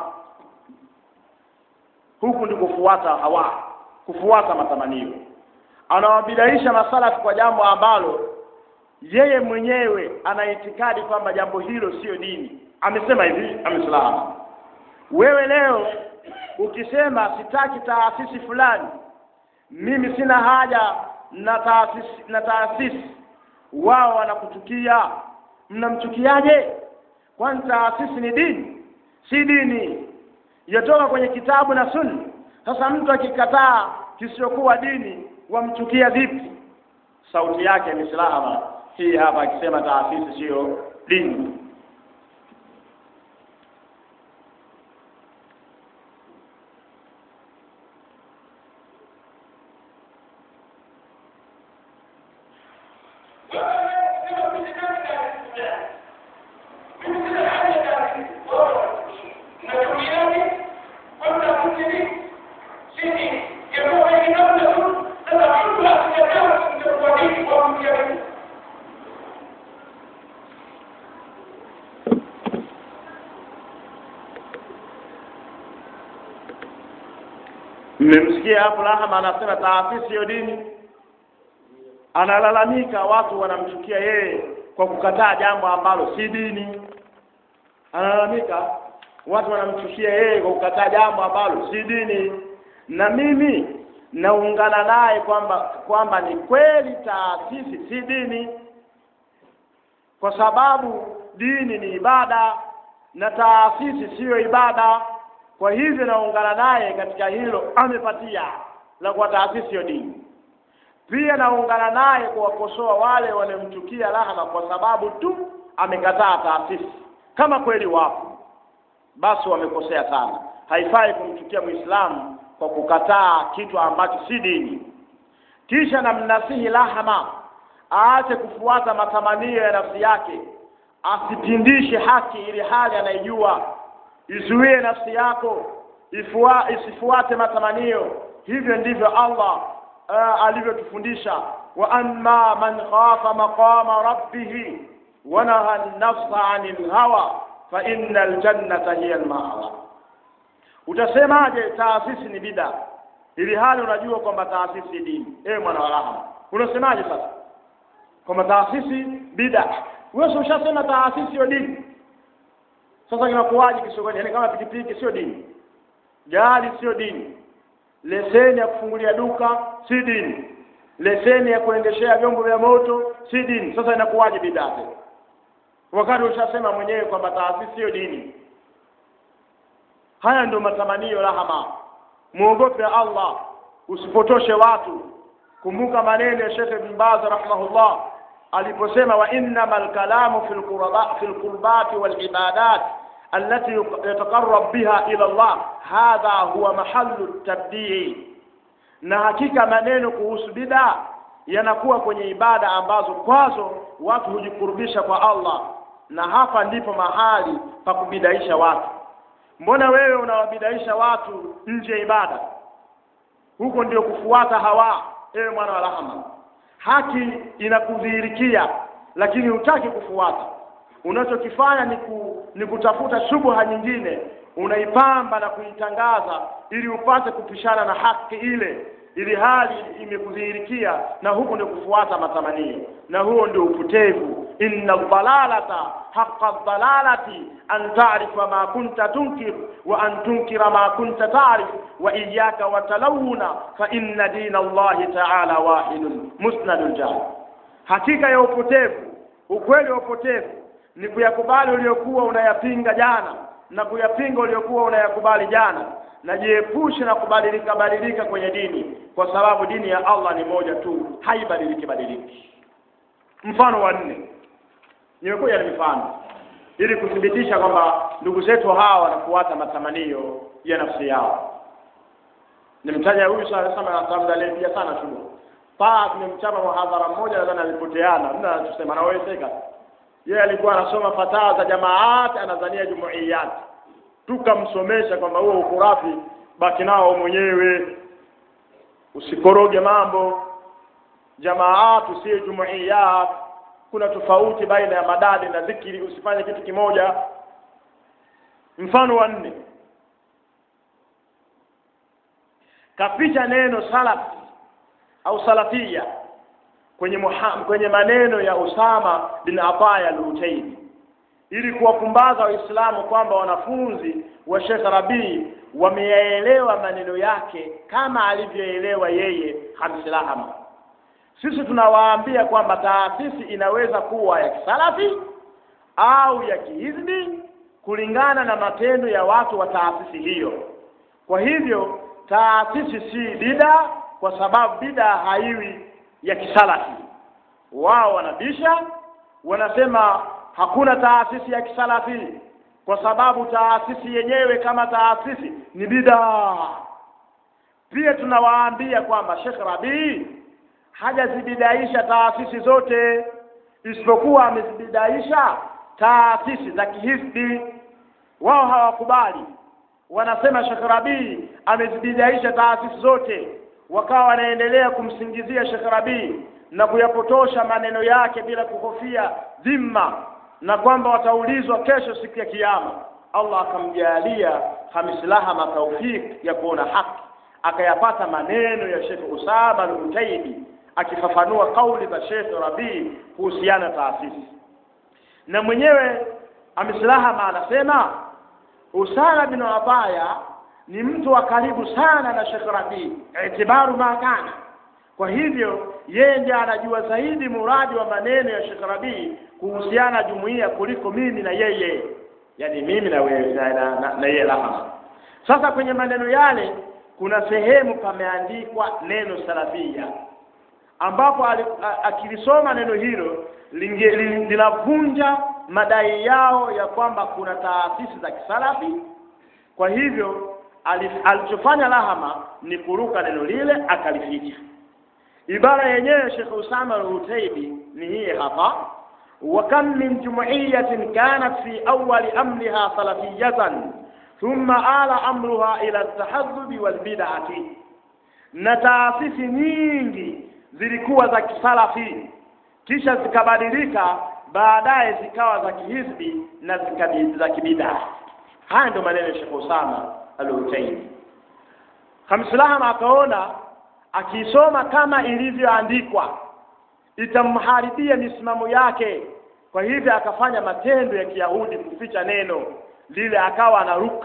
huku ni kufuata hawa kufuata matamanio anawabidaisha masalafi kwa jambo ambalo yeye mwenyewe ana itikadi kwamba jambo hilo sio dini amesema hivi amesalama wewe leo ukisema sitaki taasisi fulani mimi sina haja na taasisi na taasisi wao wanakuchukia mnamchukiaje kwani taasisi ni dini si dini yatoka kwenye kitabu na sunna sasa mtu akikataa kisichokuwa dini wamchukia vipi sauti yake imesalama hii hapa akisema taasisi sio dini mmemsikia hapo Lahama anasema taasisi hiyo dini analalamika watu wanamchukia yeye kwa kukataa jambo ambalo si dini analalamika watu wanamchukia yeye kwa kukataa jambo ambalo si dini na mimi naungana naye kwamba kwamba ni kweli taasisi si dini kwa sababu dini ni ibada na taasisi siyo ibada kwa hivyo naungana naye katika hilo amepatia la kwa taasisi ya dini pia naungana naye kuwakosoa wale wanaomchukia Lahama kwa sababu tu amekataa taasisi. Kama kweli wapo, basi wamekosea sana. Haifai kumchukia Muislamu kwa kukataa kitu ambacho si dini. Kisha namnasihi Lahama aache kufuata matamanio ya nafsi yake, asipindishe haki ili hali anaijua. Izuie nafsi yako ifua, isifuate matamanio. Hivyo ndivyo Allah uh, alivyotufundisha, wa amma man khafa maqama rabbih wa naha an-nafsa 'anil hawa fa innal jannata hiya al-ma'wa. Utasemaje taasisi ni bida ili hali unajua kwamba taasisi ni dini? Ewe mwana wa rahma, unasemaje sasa kwamba taasisi bida? Wewe ushasema taasisi sio dini, sasa kinakuwaje kisogoni? Yaani kama pikipiki sio dini, gari sio dini, leseni ya kufungulia duka si dini, leseni ya kuendeshea vyombo vya moto si dini. Sasa inakuwaje bidaa tena, wakati ushasema mwenyewe kwamba taasisi sio dini? Haya ndio matamanio rahama. Muogope Allah, usipotoshe watu. Kumbuka maneno ya Sheikh Ibn Baz rahimahullah aliposema, wa innamal kalamu fil qurba fil qurbati wal ibadat allati yataqarrab biha ila Allah hadha huwa mahallu tabdii, na hakika maneno kuhusu bid'a yanakuwa kwenye ibada ambazo kwazo watu hujikurubisha kwa Allah, na hapa ndipo mahali pa kubidaisha watu. Mbona wewe unawabidaisha watu nje ya ibada? Huko ndio kufuata hawa. Ewe mwana wa rahma, haki inakudhihirikia, lakini hutaki kufuata. Unachokifanya ni, ku, ni kutafuta shubha nyingine, unaipamba na kuitangaza ili upate kupishana na haki ile, ili hali imekudhihirikia, na huko ndio kufuata matamanio, na huo ndio upotevu. inna dhalalata haqa dhalalati an ta'rifa ma kunta tunkir wa an tunkira ma kunta ta'rif wa iyyaka wa talawuna fa inna dina Allahi ta'ala wahidun musnadul jahl. Hakika ya upotevu, ukweli wa upotevu ni kuyakubali uliokuwa unayapinga jana na kuyapinga uliokuwa unayakubali jana, na jiepushe na kubadilika badilika kwenye dini, kwa sababu dini ya Allah ni moja tu, haibadiliki badiliki. Mfano wa nne, nimekuja na mifano ili kuthibitisha kwamba ndugu zetu hawa wanafuata matamanio ya nafsi yao. Nimtaja huyu anatamdalia sana shule paa, tumemchapa muhadhara mmoja, nadhani alipoteana, mna anachosema anawezeka yeye alikuwa anasoma fataa za jamaati, anadhania jumuiyat, tukamsomesha kwamba huo ukurafi baki nao mwenyewe, usikoroge mambo. Jamaat usiye jumuiyat, kuna tofauti baina ya madadi na dhikiri, usifanye kitu kimoja. Mfano wa nne, kaficha neno salaf au salafia kwenye muham, kwenye maneno ya Usama bin Ataya al-Utaini ili kuwapumbaza Waislamu kwamba wanafunzi wa Sheikh Rabii wameyaelewa maneno yake kama alivyoelewa yeye Hamisi Lahama. Sisi tunawaambia kwamba taasisi inaweza kuwa ya kisalafi au ya kihizbi kulingana na matendo ya watu wa taasisi hiyo. Kwa hivyo taasisi si bida, kwa sababu bida haiwi ya kisalafi. Wao wanabisha, wanasema hakuna taasisi ya kisalafi kwa sababu taasisi yenyewe kama taasisi ni bidaa. Pia tunawaambia kwamba Sheikh Rabii hajazibidaisha taasisi zote, isipokuwa amezibidaisha taasisi za kihisbi. Wao hawakubali, wanasema Sheikh Rabii amezibidaisha taasisi zote wakawa wanaendelea kumsingizia Sheikh Rabii na kuyapotosha maneno yake bila kuhofia dhima na kwamba wataulizwa kesho siku ya Kiyama. Allah akamjalia Hamis Lahama taufik ya kuona haki, akayapata maneno ya Sheikh Usama al-Utaibi akifafanua kauli za Sheikh Rabii kuhusiana taasisi, na mwenyewe Hamis Lahama anasema Usama bin Abaya ni mtu wa karibu sana na Sheikh Rabii itibaru makana. Kwa hivyo yeye ndiye anajua zaidi muradi wa maneno ya Sheikh Rabii kuhusiana na jumuiya kuliko mimi na yeye, yaani mimi na wewe na, na, na, na yeye Lahama. Sasa kwenye maneno yale kuna sehemu pameandikwa neno salafia, ambapo ali- a- akilisoma neno hilo linge- li- linavunja madai yao ya kwamba kuna taasisi za kisalafi kwa hivyo ali- alichofanya Lahama ni kuruka neno lile akalificha. Ibara yenyewe Sheikh Usama al-Utaibi ni hii hapa, wa kam min jumuiyatin kanat fi awwali amriha salafiyatan thumma ala amruha ila at-tahaddud wal bid'ati, na taasisi nyingi zilikuwa za kisalafi kisha zikabadilika baadaye zikawa za kihizbi na zikabi- za kibidaa. Haya ndio maneno ya Sheikh Usama al-Utaibi. Khamsulaham akaona akiisoma kama ilivyoandikwa itamharibia misimamo yake, kwa hivyo akafanya matendo ya Kiyahudi kuficha neno lile, akawa anaruka.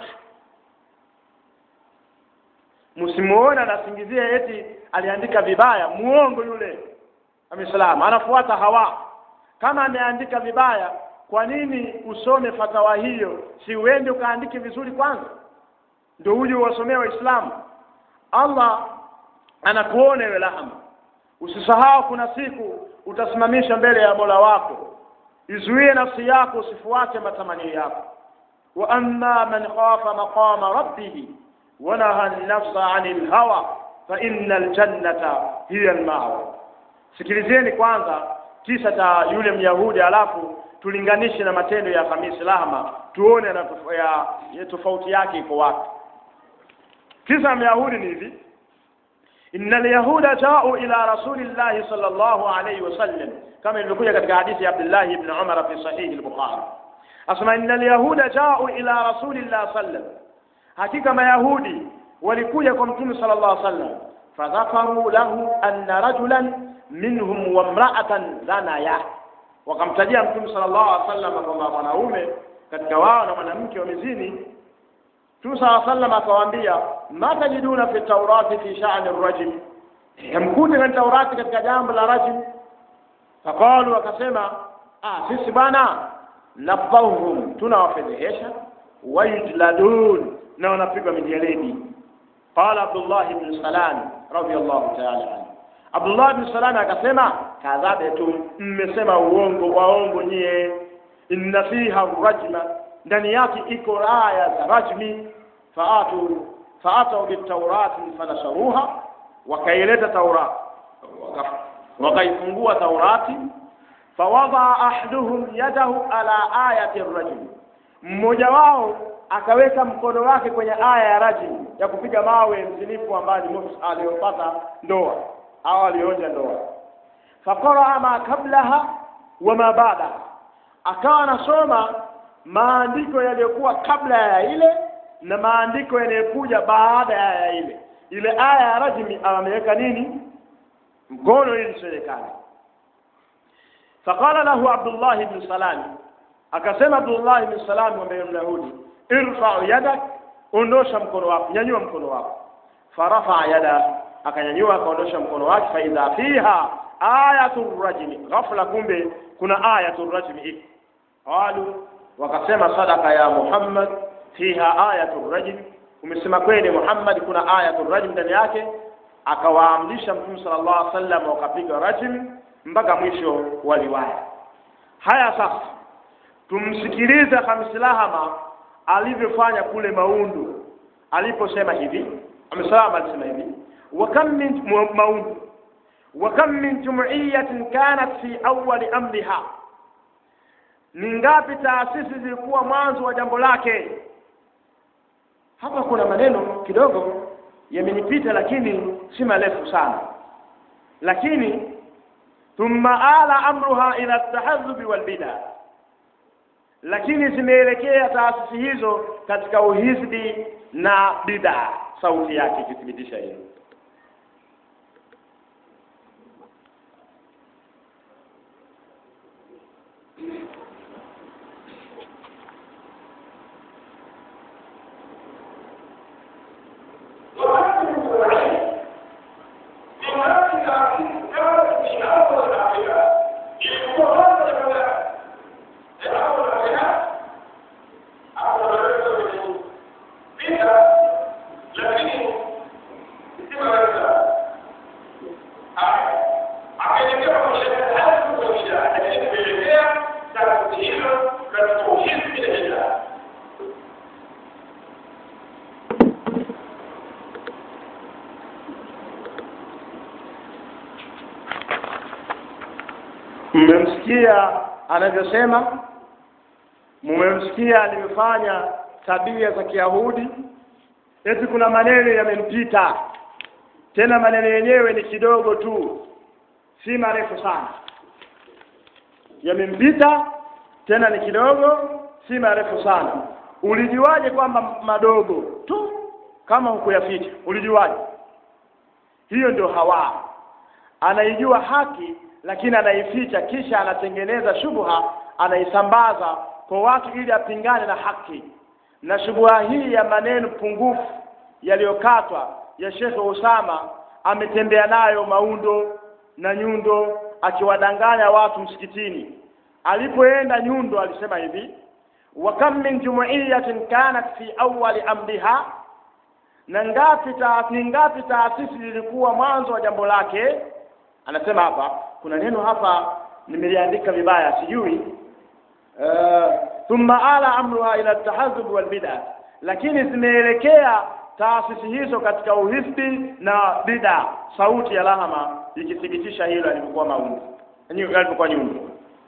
Msimuone anasingizia eti aliandika vibaya, muongo yule Amislamu anafuata hawa. Kama ameandika vibaya, kwa nini usome fatawa hiyo? Si uende ukaandike vizuri kwanza, ndio uje uwasomee Waislamu. Allah anakuona ewe Lahama, usisahau kuna siku utasimamisha mbele ya Mola wako. Izuie nafsi yako usifuate matamanio yako. wa amma man khafa maqama rabbih wa naha an-nafsa 'anil hawa fa innal jannata hiya al-ma'wa. Sikilizeni kwanza kisa cha yule Myahudi, alafu tulinganishe na matendo ya Khamisi Lahma tuone na tof ya, ya tofauti yake iko wapi. Kisa ya Myahudi ni hivi: inna alyahuda jau ila rasulillahi sallallahu alayhi wasallam, kama ilivyokuja katika hadithi ya Abdullah ibn Umar fi sahihi al-Bukhari, asema inna alyahuda jau ila rasulillahi sallam, hakika Mayahudi walikuja kwa Mtume sallallahu alayhi wasallam, fadhakaru lahu anna rajulan minhum wa mra'atan zanaya, wakamtajia Mtume sallallahu alaihi wasallam kwamba mwanaume katika wao na mwanamke wamezini. Mtume sallallahu alaihi wasallam akawaambia, ma tajiduna fi taurati fi sha'ni rajim, hamkuti na Taurati katika jambo la rajim. Faqalu, wakasema ah, sisi bwana nafdhahum, tunawafedhehesha, wayujladun, na wanapigwa mijeledi. Qala Abdullah ibn Salam radiyallahu ta'ala anhu Abdullah bin Salam akasema kadhabetum, mmesema uongo, waongo nyie. Inna fiha rajma, ndani yake iko aya za rajmi. Faatu faatau bitaurati fanasharuha, wakaileta Taurat, waka- wakaifungua Taurati. Fawadaa ahaduhum yadahu ala ayati rajmi, mmoja wao akaweka mkono wake kwenye aya ya rajmi ya kupiga mawe mzinifu ambaye ni muhsin aliyopata ndoa au alionja ndoa. Faqaraa ma kablaha wa ma baadaha, akawa anasoma maandiko yaliyokuwa kabla ya ile na maandiko yanayokuja baada ya ile. Ile aya ya rajmi ameweka nini mkono ili isionekane. Faqala lahu Abdullah ibn Salam, akasema Abdullah ibn Salam ambaye ni Myahudi, irfa yadak, ondosha mkono wako, nyanyua mkono wako. Farafa yada akanyanyua akaondosha mkono wake, faidha fiha ayatu rajmi, ghafla kumbe kuna ayatu rajmi iko. Qalu, wakasema sadaka ya Muhammad, fiha ayatu rajmi, umesema kweli Muhammad, kuna ayatu rajmi ndani yake. Akawaamrisha Mtume sallallahu alaihi wasallam wakapiga rajmi mpaka mwisho wa riwaya. Haya, sasa tumsikilize Khamisi Lahama alivyofanya kule Maundu, aliposema hivi, amesalama alisema hivi وكم من موت وكم من جمعية كانت في أول أمرها ni ngapi taasisi zilikuwa mwanzo wa jambo lake hapa kuna maneno kidogo yamenipita lakini si marefu sana lakini thumma ala amruha ila tahadhubi walbida lakini zimeelekea taasisi hizo katika uhizbi na bidaa sauti yake ikithibitisha hilo lakini mmemsikia anavyosema mmemsikia alivyofanya tabia za kiyahudi eti kuna maneno yamempita tena maneno yenyewe ni kidogo tu si marefu sana yamempita tena ni kidogo si marefu sana ulijuaje kwamba madogo tu kama hukuyaficha ulijuaje hiyo ndio hawa anaijua haki lakini anaificha kisha anatengeneza shubha anaisambaza kwa watu ili apingane na haki na shubha hii ya maneno pungufu yaliyokatwa ya Sheikh Usama ametembea nayo Maundo na Nyundo akiwadanganya watu msikitini alipoenda Nyundo alisema hivi wa kam min jumuiyatin kanat fi awwali amriha na ngapi taasisi ngapi taasisi lilikuwa mwanzo wa jambo lake anasema hapa kuna neno hapa nimeliandika vibaya sijui uh, thumma ala amruha ila tahazub wal bid'a lakini zimeelekea taasisi hizo katika uhisbi na bid'a sauti ya lahama ikithibitisha hilo alipokuwa maundu alipokuwa nyundo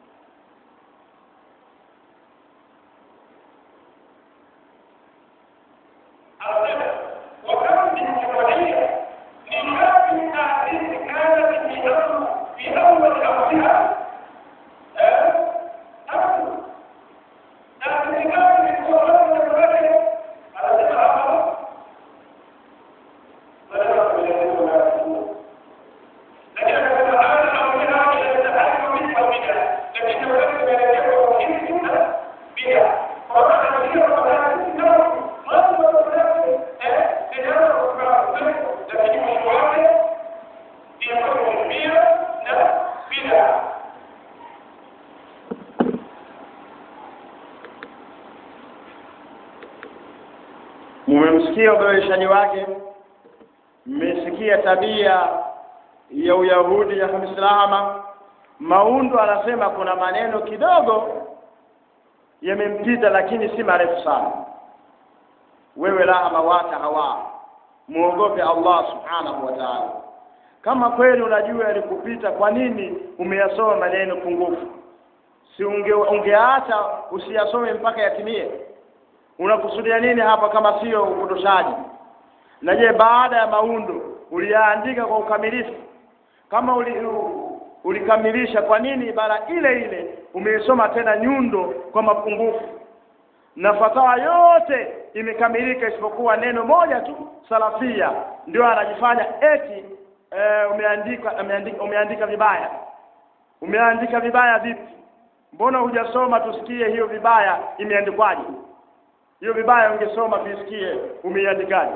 mmemsikia uboreshaji wake mmesikia tabia ya uyahudi ya Muislamu Maundo anasema kuna maneno kidogo yamempita lakini si marefu sana wewe lahama wata hawa muogope Allah subhanahu wa ta'ala kama kweli unajua yalikupita kwa nini umeyasoma maneno pungufu si unge, ungeacha usiyasome mpaka yatimie unakusudia nini hapa kama sio upotoshaji na je baada ya maundo uliyaandika kwa ukamilifu kama uli, ulikamilisha kwa nini ibara ile ile umeisoma tena nyundo kwa mapungufu na fatawa yote imekamilika isipokuwa neno moja tu salafia ndio anajifanya eti e, umeandika umeandika, umeandika vibaya umeandika vibaya vipi mbona hujasoma tusikie hiyo vibaya imeandikwaje hiyo vibaya ungesoma tusikie umeiandikaje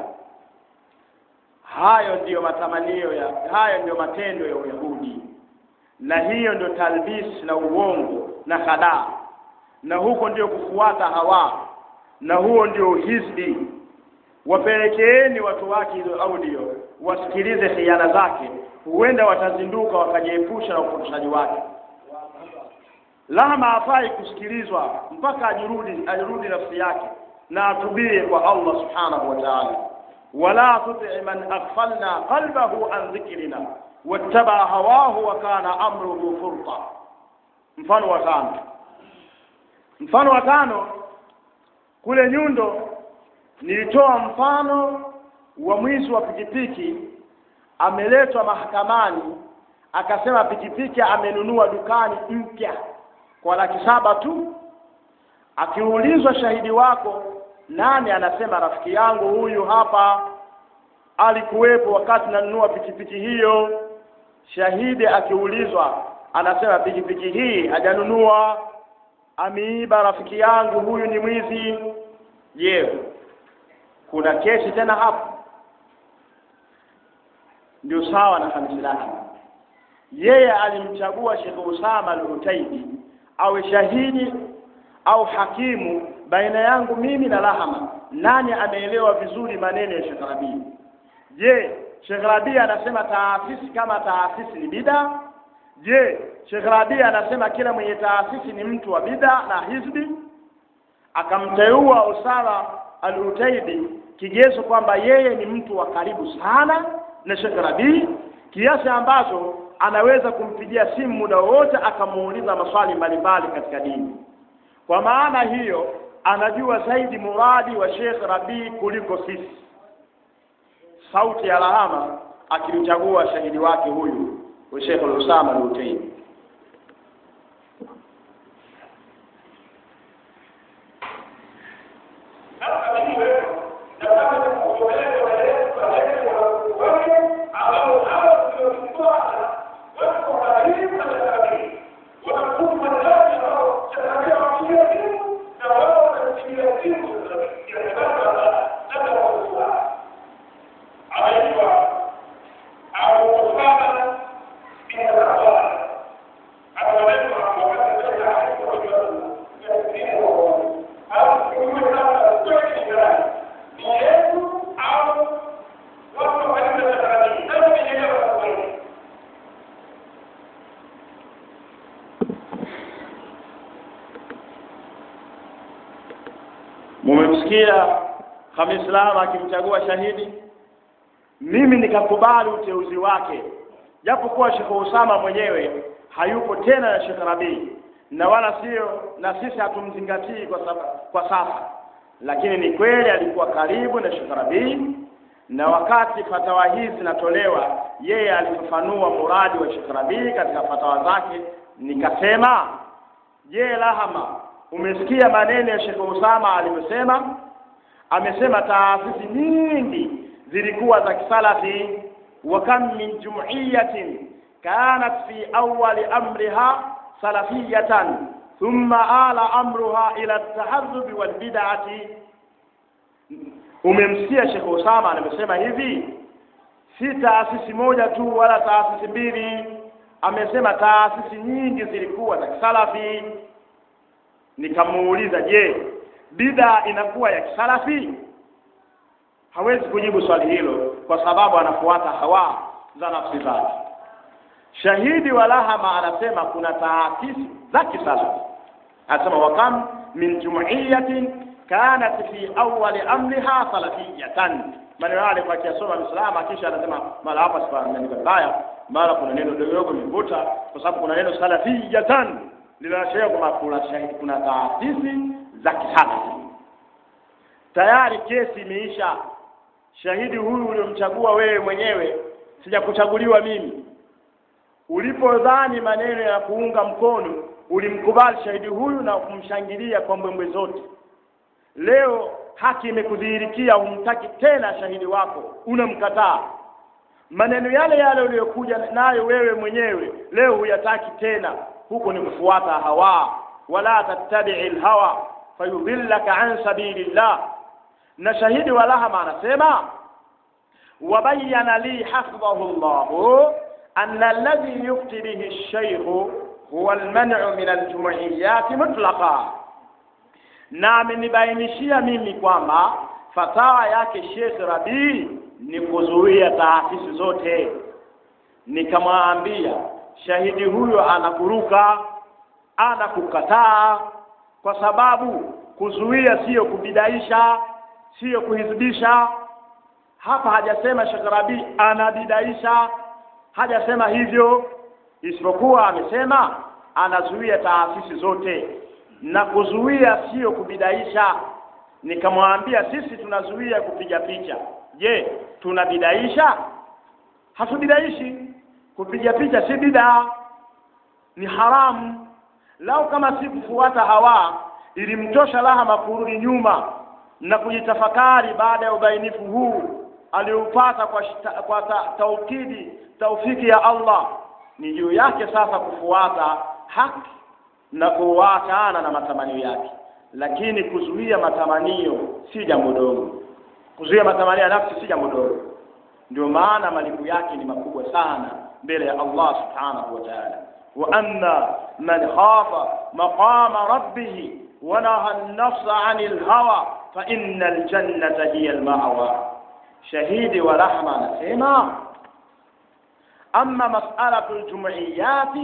hayo ndiyo matamanio ya hayo ndiyo matendo ya Uyahudi na hiyo ndio talbis na uongo na hadaa na huko ndio kufuata hawa na huo ndio hizbi wapelekeeni watu wake hizo audio wasikilize khiana zake huenda watazinduka wakajiepusha na upotoshaji wake lahma hafai kusikilizwa mpaka ajirudi ajirudi nafsi yake na atubie kwa Allah subhanahu wa ta'ala wala tuti man aghfalna qalbahu an dhikrina wattaba hawahu wa kana amruhu furta mfano wa tano mfano wa tano kule nyundo nilitoa mfano wa mwizi wa pikipiki ameletwa mahakamani akasema pikipiki amenunua dukani mpya kwa laki saba tu akiulizwa shahidi wako nani anasema rafiki yangu huyu hapa alikuwepo wakati nanunua pikipiki hiyo shahidi akiulizwa anasema pikipiki hii hajanunua ameiba rafiki yangu huyu ni mwizi je kuna kesi tena hapo ndio sawa na hamsilani yeye alimchagua Sheikh Usama al-Utaibi awe shahidi au hakimu baina yangu mimi na Lahama nani ameelewa vizuri maneno ya Sheikh Rabi je Sheikh Rabi anasema taasisi kama taasisi ni bida je Sheikh Rabi anasema kila mwenye taasisi ni mtu wa bida na hizbi akamteua Usama al-Utaibi kigezo kwamba yeye ni mtu wa karibu sana na Sheikh Rabi kiasi ambacho anaweza kumpigia simu muda wowote akamuuliza maswali mbalimbali katika dini kwa maana hiyo anajua zaidi muradi wa Sheikh Rabii kuliko sisi sauti ya lahama akimchagua shahidi wake huyu wa Sheikh Usama al-Utaimi mumemsikia Khamis Lama akimchagua shahidi mimi nikakubali uteuzi wake japo kuwa Sheikh Usama mwenyewe hayupo tena na Sheikh Rabii na wala sio na sisi hatumzingatii kwa, saba, kwa sasa lakini ni kweli alikuwa karibu na Sheikh Rabii na wakati fatawa hizi zinatolewa yeye alifafanua muradi wa Sheikh Rabii katika fatawa zake nikasema je lahama umesikia maneno ya Sheikh Usama alivyosema amesema taasisi nyingi zilikuwa za kisalafi wa kam min jum'iyatin kanat fi awwali amriha salafiyatan thumma ala amruha ila at-tahazzub wal bid'ati umemsikia Sheikh Usama amesema hivi si taasisi moja tu wala taasisi mbili amesema taasisi nyingi zilikuwa za kisalafi nikamuuliza je bida inakuwa ya kisalafi hawezi kujibu swali hilo kwa sababu anafuata hawa za nafsi zake shahidi wa lahama anasema kuna taasisi za kisalafi anasema wakam min jumuiyatin kanat fi awwali amriha salafiyatan maneno yale kwa kiasoma misalama kisha anasema mara hapa sipaandika baya mara kuna neno dogo limevuta kwa sababu kuna neno salafiyatan linaashiria kwamba kuna shahidi kuna taasisi za kisalafi tayari kesi imeisha shahidi huyu uliomchagua wewe mwenyewe sijakuchaguliwa mimi ulipodhani maneno ya kuunga mkono ulimkubali shahidi huyu na kumshangilia kwa mbwembwe zote leo haki imekudhihirikia humtaki tena shahidi wako unamkataa maneno yale yale uliyokuja nayo wewe mwenyewe leo huyataki tena huko ni kufuata hawa wala tattabi'i alhawa fayudhillaka an sabilillah na shahidi wa lahama anasema wabayyana li hafidhahu Allah anna alladhi yufti bihi ash-shaykh huwa al-man'u min al-jumu'iyyat mutlaqa na amenibainishia mimi kwamba fatawa yake Sheikh Rabii ni kuzuia taasisi zote nikamwambia shahidi huyo anakuruka anakukataa kwa sababu kuzuia siyo kubidaisha siyo kuhizibisha hapa hajasema Sheikh Rabi anabidaisha hajasema hivyo isipokuwa amesema anazuia taasisi zote na kuzuia siyo kubidaisha nikamwambia sisi tunazuia kupiga picha je tunabidaisha hatubidaishi kupiga picha si bidaa ni haramu lau kama si kufuata hawa ilimtosha lahama kurudi nyuma na kujitafakari baada ya ubainifu huu aliupata kwa, shita, kwa ta, taukidi taufiki ya Allah ni juu yake sasa kufuata haki na kuachana na matamanio yake lakini kuzuia matamanio si jambo dogo kuzuia matamanio ya nafsi si jambo dogo ndio maana malipo yake ni makubwa sana mbele ya Allah subhanahu wa ta'ala wa anna man khafa maqama rabbih wa naha an-nafsa 'anil hawa fa innal jannata hiya al-ma'wa shahidi wa rahma anasema amma mas'alatu al-jum'iyat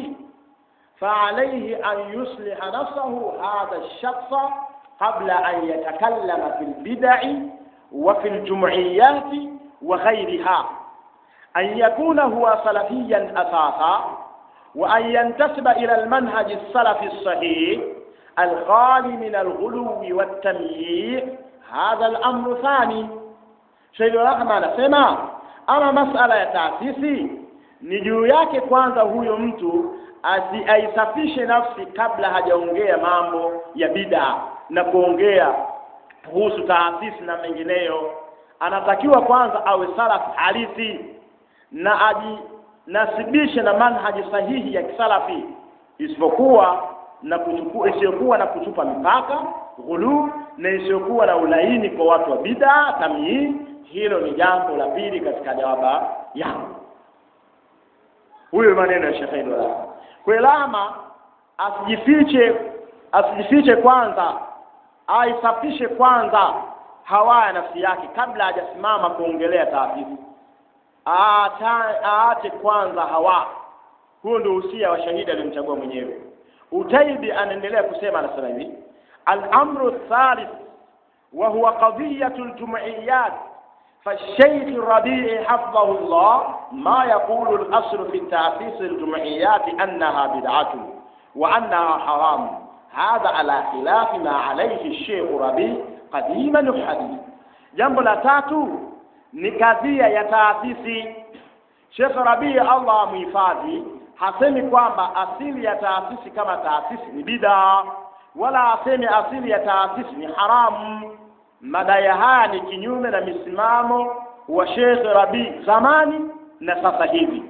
فعليه أن يصلح نفسه هذا الشخص قبل أن يتكلم في البدع وفي الجمعيات وغيرها an yakuna huwa salafiyan asasa wa an yantasiba ila almanhaji السلفي الصحيح الخالي من الغلو والتمييع هذا الأمر ثاني Sheikh Rahma anasema ama masala ya taasisi ni juu yake kwanza huyo mtu asi aisafishe nafsi kabla hajaongea mambo ya bid'a na kuongea kuhusu taasisi na mengineyo anatakiwa kwanza awe salaf halisi na ajinasibishe na manhaji sahihi ya kisalafi isipokuwa na kuchukua isiyokuwa na kuchupa mipaka ghulu na isiyokuwa na ulaini kwa watu wa bid'a tamyiz hilo ni jambo la pili katika jawaba yangu huyo maneno ya Sheikh Idwala kwelama asijifiche asijifiche kwanza aisafishe kwanza hawa ya nafsi yake kabla hajasimama kuongelea taasisi aache kwanza hawa huo ndio usia wa shahidi aliyomchagua mwenyewe utaibi anaendelea kusema anasema hivi al-amru thalith wa huwa qadiyatu al-jum'iyat فالشيخ الربيع حفظه الله ما يقول الأصل في تأسيس الجمعيات أنها بدعة وأنها حرام هذا على خلاف ما عليه الشيخ ربيع قديما وحديثا jambo la tatu ni kadhia ya taasisi Sheikh Rabii Allah amhifadhi hasemi kwamba asili ya taasisi kama taasisi ni bid'a wala asemi asili ya taasisi ni haramu madai haya ni kinyume na misimamo wa Sheikh Rabi zamani na sasa hivi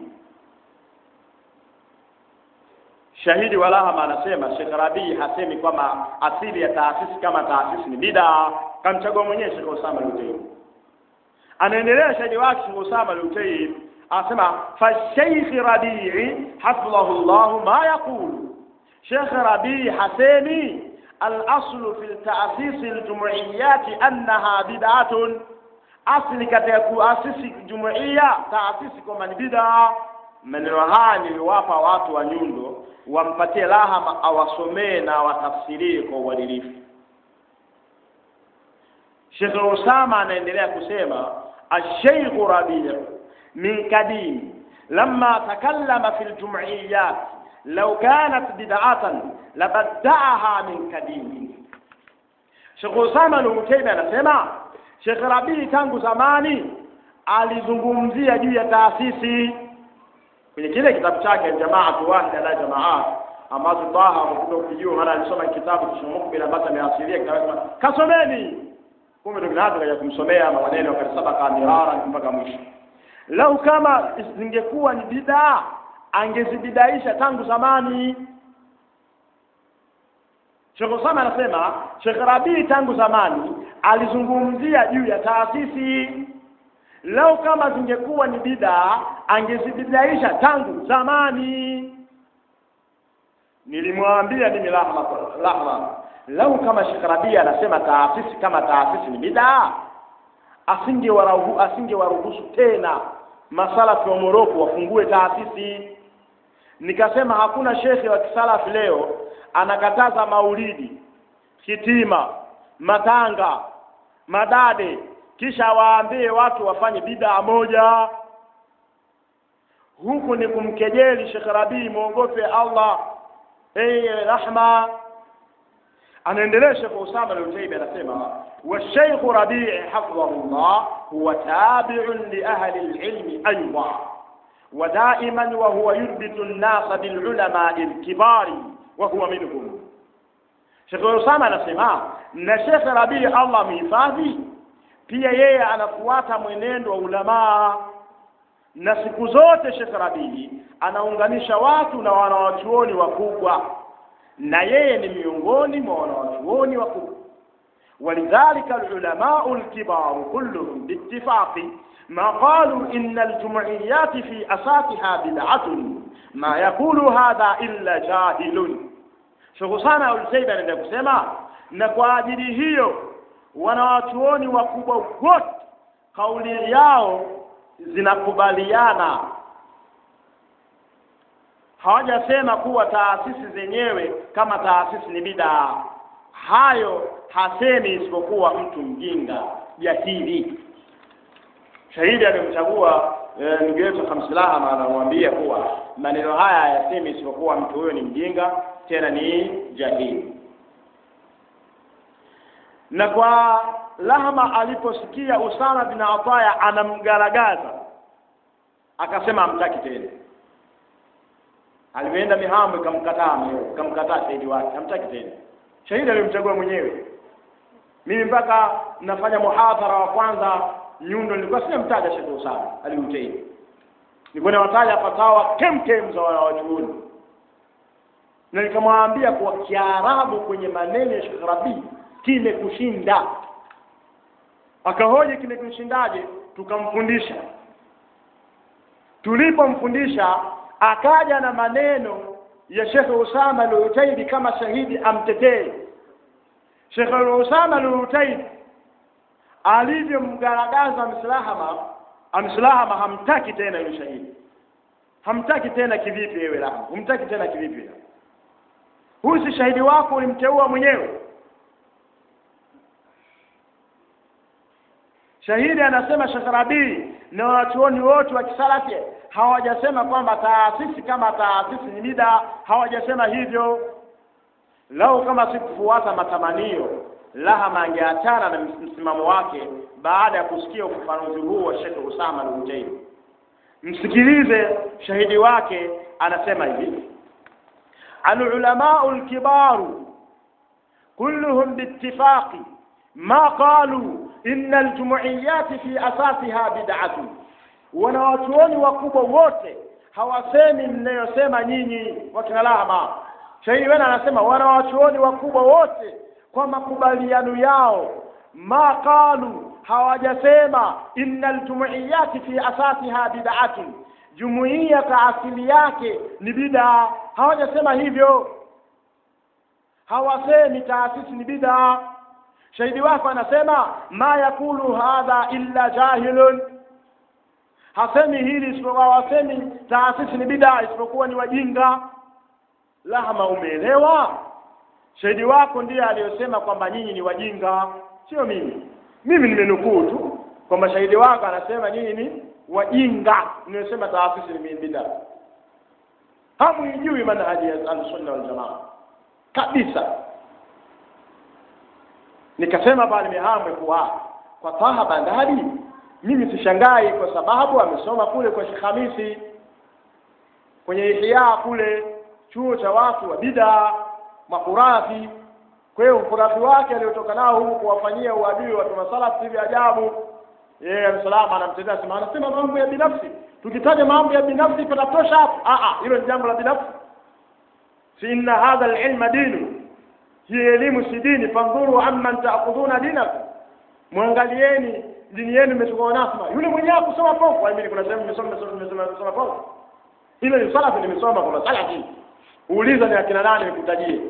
shahidi walahama anasema Sheikh Rabi hasemi kwamba asili ya taasisi kama taasisi ni bid'a kamchagua mwenyewe Sheikh Osama Lutei anaendelea shahidi wake Sheikh Osama Lutei anasema fa Sheikh Rabii hafidhahu Allah ma yaqulu Sheikh Rabii hasemi الأصل في تأسيس الجمعيات أنها بدعة أصل katika kuasisi jumuiya taasisi kwamba ni bid'a maneno haya niliwapa watu wa nyundo wampatie lahama awasomee na watafsirie kwa uadilifu Sheikh Usama anaendelea kusema الشيخ ربيع من قديم لما تكلم في الجمعيات لو كانت بدعة لبدعها من قديم Sheikh Usama al-Utaymi anasema Sheikh Rabii tangu zamani alizungumzia juu ya taasisi kwenye kile kitabu chake Jamaatu Wahida la Jamaat ambazo Taha amekuja ukijua maana alisoma kitabu kishomukbila ambacho ameasilia kitabu kasomeni kumbe ndio kinaanza kaja kumsomea maneno kadisabaka mirara mpaka mwisho lau kama zingekuwa ni bid'a angezibidaisha tangu zamani Sheikh Osama anasema Sheikh Rabii tangu zamani alizungumzia juu ya taasisi lau kama zingekuwa ni bid'a angezibidaisha tangu zamani nilimwambia mimi lahma lahma lau kama Sheikh Rabii anasema taasisi kama taasisi ni bid'a asingewaruhusu asingewaruhusu tena masalafi wa Moroko wafungue taasisi nikasema hakuna shekhe wa kisalafi leo anakataza maulidi hitima matanga madade kisha waambie watu wafanye bid'a moja huku ni kumkejeli Sheikh Rabii muogope Allah eye rahma anaendelea Sheikh Usama al-Utaybi anasema والشيخ ربيع حفظه الله هو تابع لأهل العلم أيضا ودائما وهو يربط الناس بالعلماء الكبار وهو منهم Sheikh Usama anasema na Sheikh Rabii Allah mhifadhi pia yeye anafuata mwenendo wa ulamaa na siku zote Sheikh Rabii anaunganisha watu na wanawachuoni wakubwa na yeye ni miongoni mwa wanawachuoni wakubwa ولذلك العلماء الكبار كلهم باتفاق ما قالوا إن الجمعيات في أساسها بدعة ما يقول هذا إلا جاهل Sheikh sana ulisaidia nenda kusema na kwa ajili hiyo wanawachuoni wakubwa wote kauli yao zinakubaliana hawajasema kuwa taasisi zenyewe kama taasisi ni bidaa hayo hasemi isipokuwa mtu mjinga jahili shahidi aliyomchagua eh, ndugu yetu Hamsilaha anamwambia kuwa maneno haya hayasemi isipokuwa mtu huyo ni mjinga tena ni jahili na kwa Lahma aliposikia Usama bin Ataya anamgaragaza akasema hamtaki tena. Alipoenda Mihambo ikamkataa mwenyewe, ikamkataa shahidi wake, hamtaki tena. Shahidi alimchagua mwenyewe. Mimi mpaka nafanya muhadhara wa kwanza Nyundo, nilikuwa sijamtaja Sheikh Usama aliutaini, nilikuwa nawataja fatawa kemkem za wanawachuoni, na nikamwambia kwa Kiarabu kwenye maneno ya Sheikh Rabi kimekushinda. Akahoji kimekushindaje? Tukamfundisha. Tulipomfundisha akaja na maneno ya Sheikh Usama al-Utaidi kama shahidi amtetee. Sheikh Usama al-Utaidi alivyomgaragaza Mslahama, Amslahama hamtaki tena yule shahidi, hamtaki tena kivipi? Wewe Rahma, humtaki tena kivipi? Huyu si shahidi wako, ulimteua mwenyewe. Shahidi anasema Sheikh Rabii na wanachuoni wote wa kisalafi hawajasema kwamba taasisi kama taasisi ni bida, hawajasema hivyo. Lau kama sikufuata matamanio, Lahama angeachana na msimamo wake baada ya kusikia ufafanuzi huu wa Sheikh Usama al-Hutaini. Msikilize shahidi wake, anasema hivi: al-ulamau al-kibaru kulluhum biittifaqi ma qalu inna aljumuiyati fi asasiha bid'atun, wanawachuoni wakubwa wote hawasemi mnayosema nyinyi wakina Lahama. Shahidi wena anasema wanawachuoni wakubwa wote kwa makubaliano yao, ma qalu, hawajasema inna aljumuiyati fi asasiha bid'atun, jumuiya kwa asili yake ni bid'a. Hawajasema hivyo, hawasemi taasisi ni bid'a. Shahidi wako anasema ma yakulu hadha illa jahilun, hasemi hili isipokuwa, wasemi taasisi ni bid'a isipokuwa ni wajinga. Lahama, umeelewa? Shahidi wako ndiye aliyosema kwamba nyinyi ni wajinga, sio mimi. Mimi nimenukuu tu kwamba shahidi wako anasema nyinyi ni wajinga, nimesema taasisi ni bid'a. Hamuijui manhaji ya Ahlusunna wal Jamaa kabisa. Nikasema pale Mihamwe kuwa kwa Taha Bandari, mimi sishangai kwa sababu amesoma kule kwa Sheikh Hamisi kwenye Ihya kule chuo cha watu wa bid'a makurafi. Kwa hiyo ukurafi wake aliotoka nao huku kuwafanyia uadui watu masalafu hivi ajabu. Yeye amsalama anamtetea sema, anasema mambo ya binafsi. Tukitaja mambo ya binafsi patatosha hapo. Ah ah, hilo ni jambo la binafsi. Si inna hadha al-ilma dinu hii elimu si dini. Fandhuru amman taakudhuna dinakum, mwangalieni dini yenu imechukua nasma. Yule mwenyewe kusoma pofu, mimi kuna sehemu nimesoma nimesoma nimesoma pofu, ile ni salafi, nimesoma kuna salafi. Uuliza ni akina nani, nikutajie.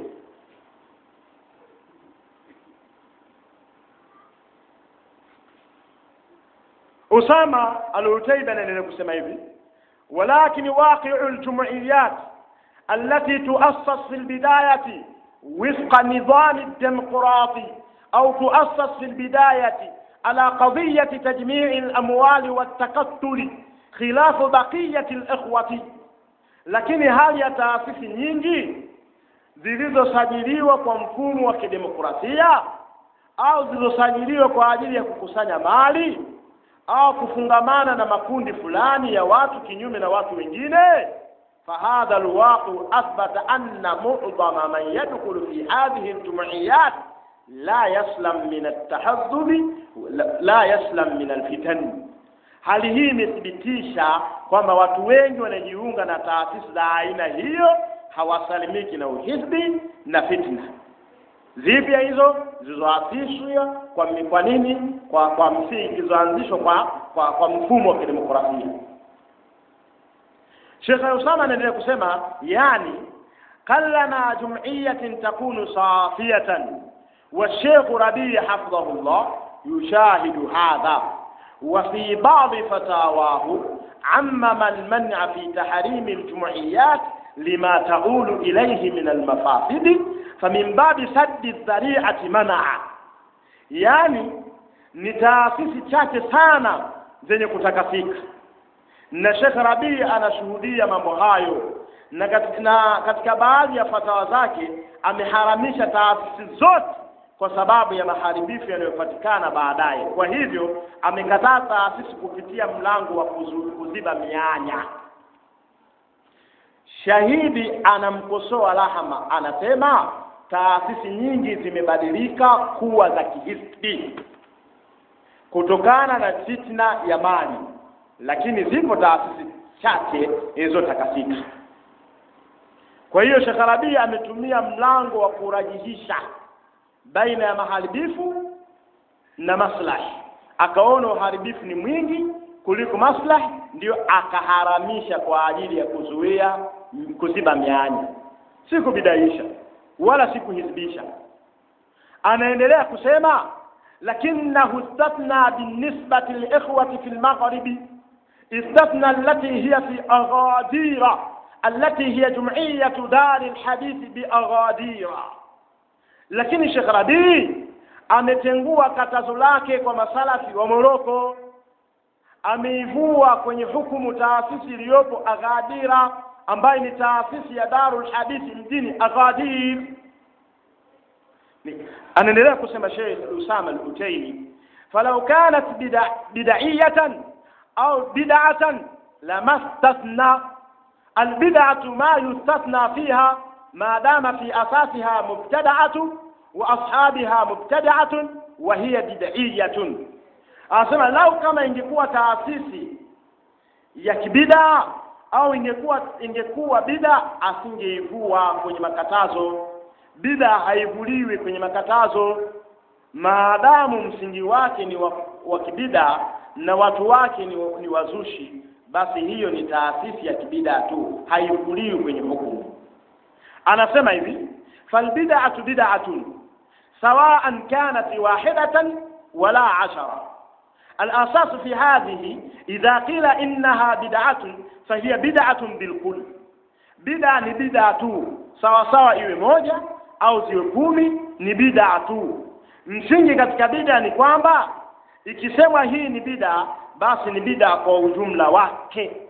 Usama al-Utaiba anaendelea kusema hivi, walakin waqi'u al-jumu'iyat allati tuassas fi al-bidayati وفق النظام الديمقراطي أو تؤسس في البداية على قضية تجميع الأموال والتقتل خلاف بقية الإخوة lakini hali ya taasisi nyingi zilizosajiliwa kwa mfumo wa kidemokrasia au zilizosajiliwa kwa ajili ya kukusanya mali au kufungamana na makundi fulani ya watu kinyume na watu wengine فهذا الواقع أثبت أن معظم من يدخل في هذه الجمعيات لا يسلم من التحزب لا يسلم من الفتن hali hii imethibitisha kwamba watu wengi wanajiunga na taasisi za aina hiyo hawasalimiki na uhizbi na fitna zipya hizo zilizoasishwa kwa kwa nini kwa kwa msingi zilizoanzishwa kwa, kwa kwa mfumo wa kidemokrasia Sheikh Usama anaendelea kusema yani kallama jum'iyatin takunu safiyatan wa Sheikh Rabi hafidhahullah yushahidu hadha wa fi ba'd fatawahu عمم المنع في تحريم الجمعيات لما تؤول إليه من المفاسد فمن باب سد الذريعة منع يعني ni taasisi chache sana zenye kutakasika na Sheikh Rabii anashuhudia mambo hayo na katika, na katika baadhi ya fatawa zake ameharamisha taasisi zote kwa sababu ya maharibifu yanayopatikana baadaye. Kwa hivyo amekataa taasisi kupitia mlango wa kuzu- kuziba mianya. Shahidi anamkosoa Lahama, anasema taasisi nyingi zimebadilika kuwa za kihisbi kutokana na fitna ya mali, lakini zipo taasisi chache zilizotakasika. Kwa hiyo Sheikh Rabii ametumia mlango wa kurajihisha baina ya maharibifu na maslahi, akaona uharibifu ni mwingi kuliko maslahi, ndio akaharamisha kwa ajili ya kuzuia kuziba mianya, si kubidaisha wala si kuhizibisha. Anaendelea kusema lakinahu istathna binisbati liikhwati fi lmaghribi استثنى التي هي في أغادير التي هي جمعية دار الحديث بأغادير lakini Sheikh Rabii ametengua katazo lake kwa masalafi wa Moroko, ameivua kwenye hukumu taasisi iliyopo Aghadira ambayo ni taasisi ya Darul Hadithi mjini Aghadir. Ni- Anaendelea kusema Sheikh Usama al-Utaimi, falau kanat bida- bidaiyatan au bid'atan lama stathna albid'atu ma yustathna fiha ما دام في أساسها مبتدعة وأصحابها مبتدعة وهي بدعية anasema lau kama ingekuwa taasisi ya kibida au ingekuwa ingekuwa bida asingeivua kwenye makatazo bida haivuliwi kwenye makatazo maadamu msingi wake ni wa, wa kibida na watu wake ni, ni wazushi basi hiyo ni taasisi ya kibida tu haivuliwi kwenye hukumu anasema hivi falbid'atu bid'atun sawa'an kanat wahidatan wala ashara الأساس في هذه إذا قيل إنها بدعة فهي بدعة بالكل بدعة ni bid'a tu sawa sawa iwe moja au ziwe kumi ni bid'a tu msingi katika bid'a ni kwamba ikisemwa hii ni bid'a basi ni bid'a kwa ujumla wake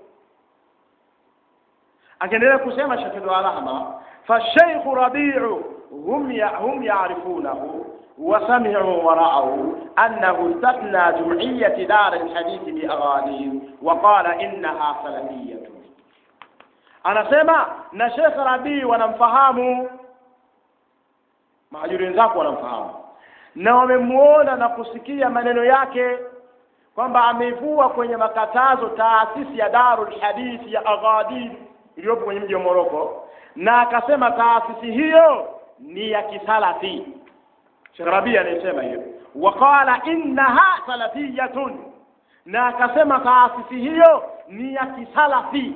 akiendelea kusema Shafii Alahma فالشيخ ربيع هم هم يعرفونه وسمعوا ورأوا أنه استثنى جمعية دار الحديث بأغانيه وقال إنها سلفية anasema na Sheikh Rabii wanamfahamu mahajuri wenzako wanamfahamu na wamemuona na kusikia maneno yake kwamba ameivua kwenye makatazo taasisi ya Darul Hadithi ya Aghadir iliyopo kwenye mji wa Moroko na akasema taasisi hiyo ni ya kisalafi Sheikh Rabi anasema hiyo waqala innaha salafiyatun na akasema taasisi hiyo ni ya kisalafi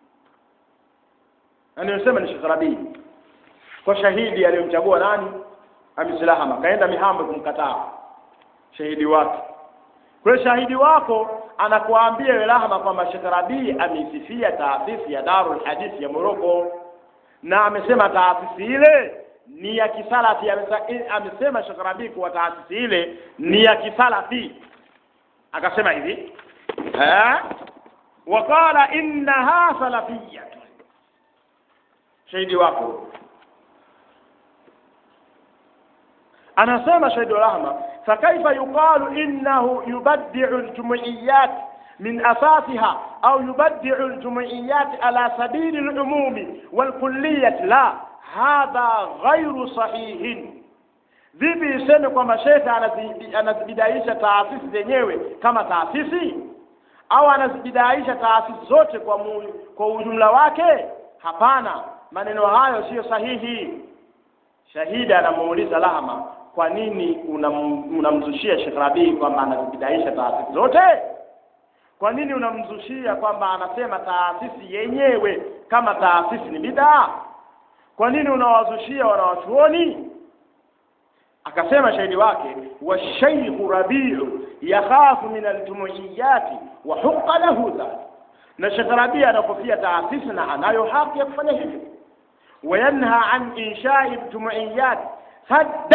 anayosema ni Sheikh Rabi kwa shahidi aliyomchagua nani amisilahama kaenda mihambo kumkataa shahidi wake kwa hiyo shahidi wako anakuambia wewe Lahama kwamba Sheikh Rabi ameisifia taasisi ya Darul Hadithi ya Moroko na amesema taasisi ile ni ya kisalafi amesa- amesema Sheikh Rabi kuwa taasisi ile ni ya kisalafi akasema hivi eh waqala innaha salafiyya shahidi wako anasema shahidi rahma fakaifa yuqalu innahu yubaddi'u aljumuiyat من أساسها أو يبدع الجمعيات على سبيل العموم والكلية لا هذا غير صحيح vipi iseme kwamba shekhe anazi- anazibidaisha taasisi zenyewe kama taasisi au anazibidaisha taasisi zote kwa, mu, kwa ujumla wake hapana maneno hayo siyo sahihi shahidi anamuuliza lahama kwa nini unam- unamzushia Sheikh Rabii kwamba anazibidaisha taasisi zote kwa nini unamzushia kwamba anasema taasisi yenyewe kama taasisi ni bidaa kwa nini unawazushia wanawachuoni akasema shahidi wake washaykhu rabiu yakhafu min aljumuiyati wa huqa lahu dhalik na Sheikh Rabi anakofia taasisi na anayo haki ya kufanya hivyo wayanha an inshai jumuiyat saddan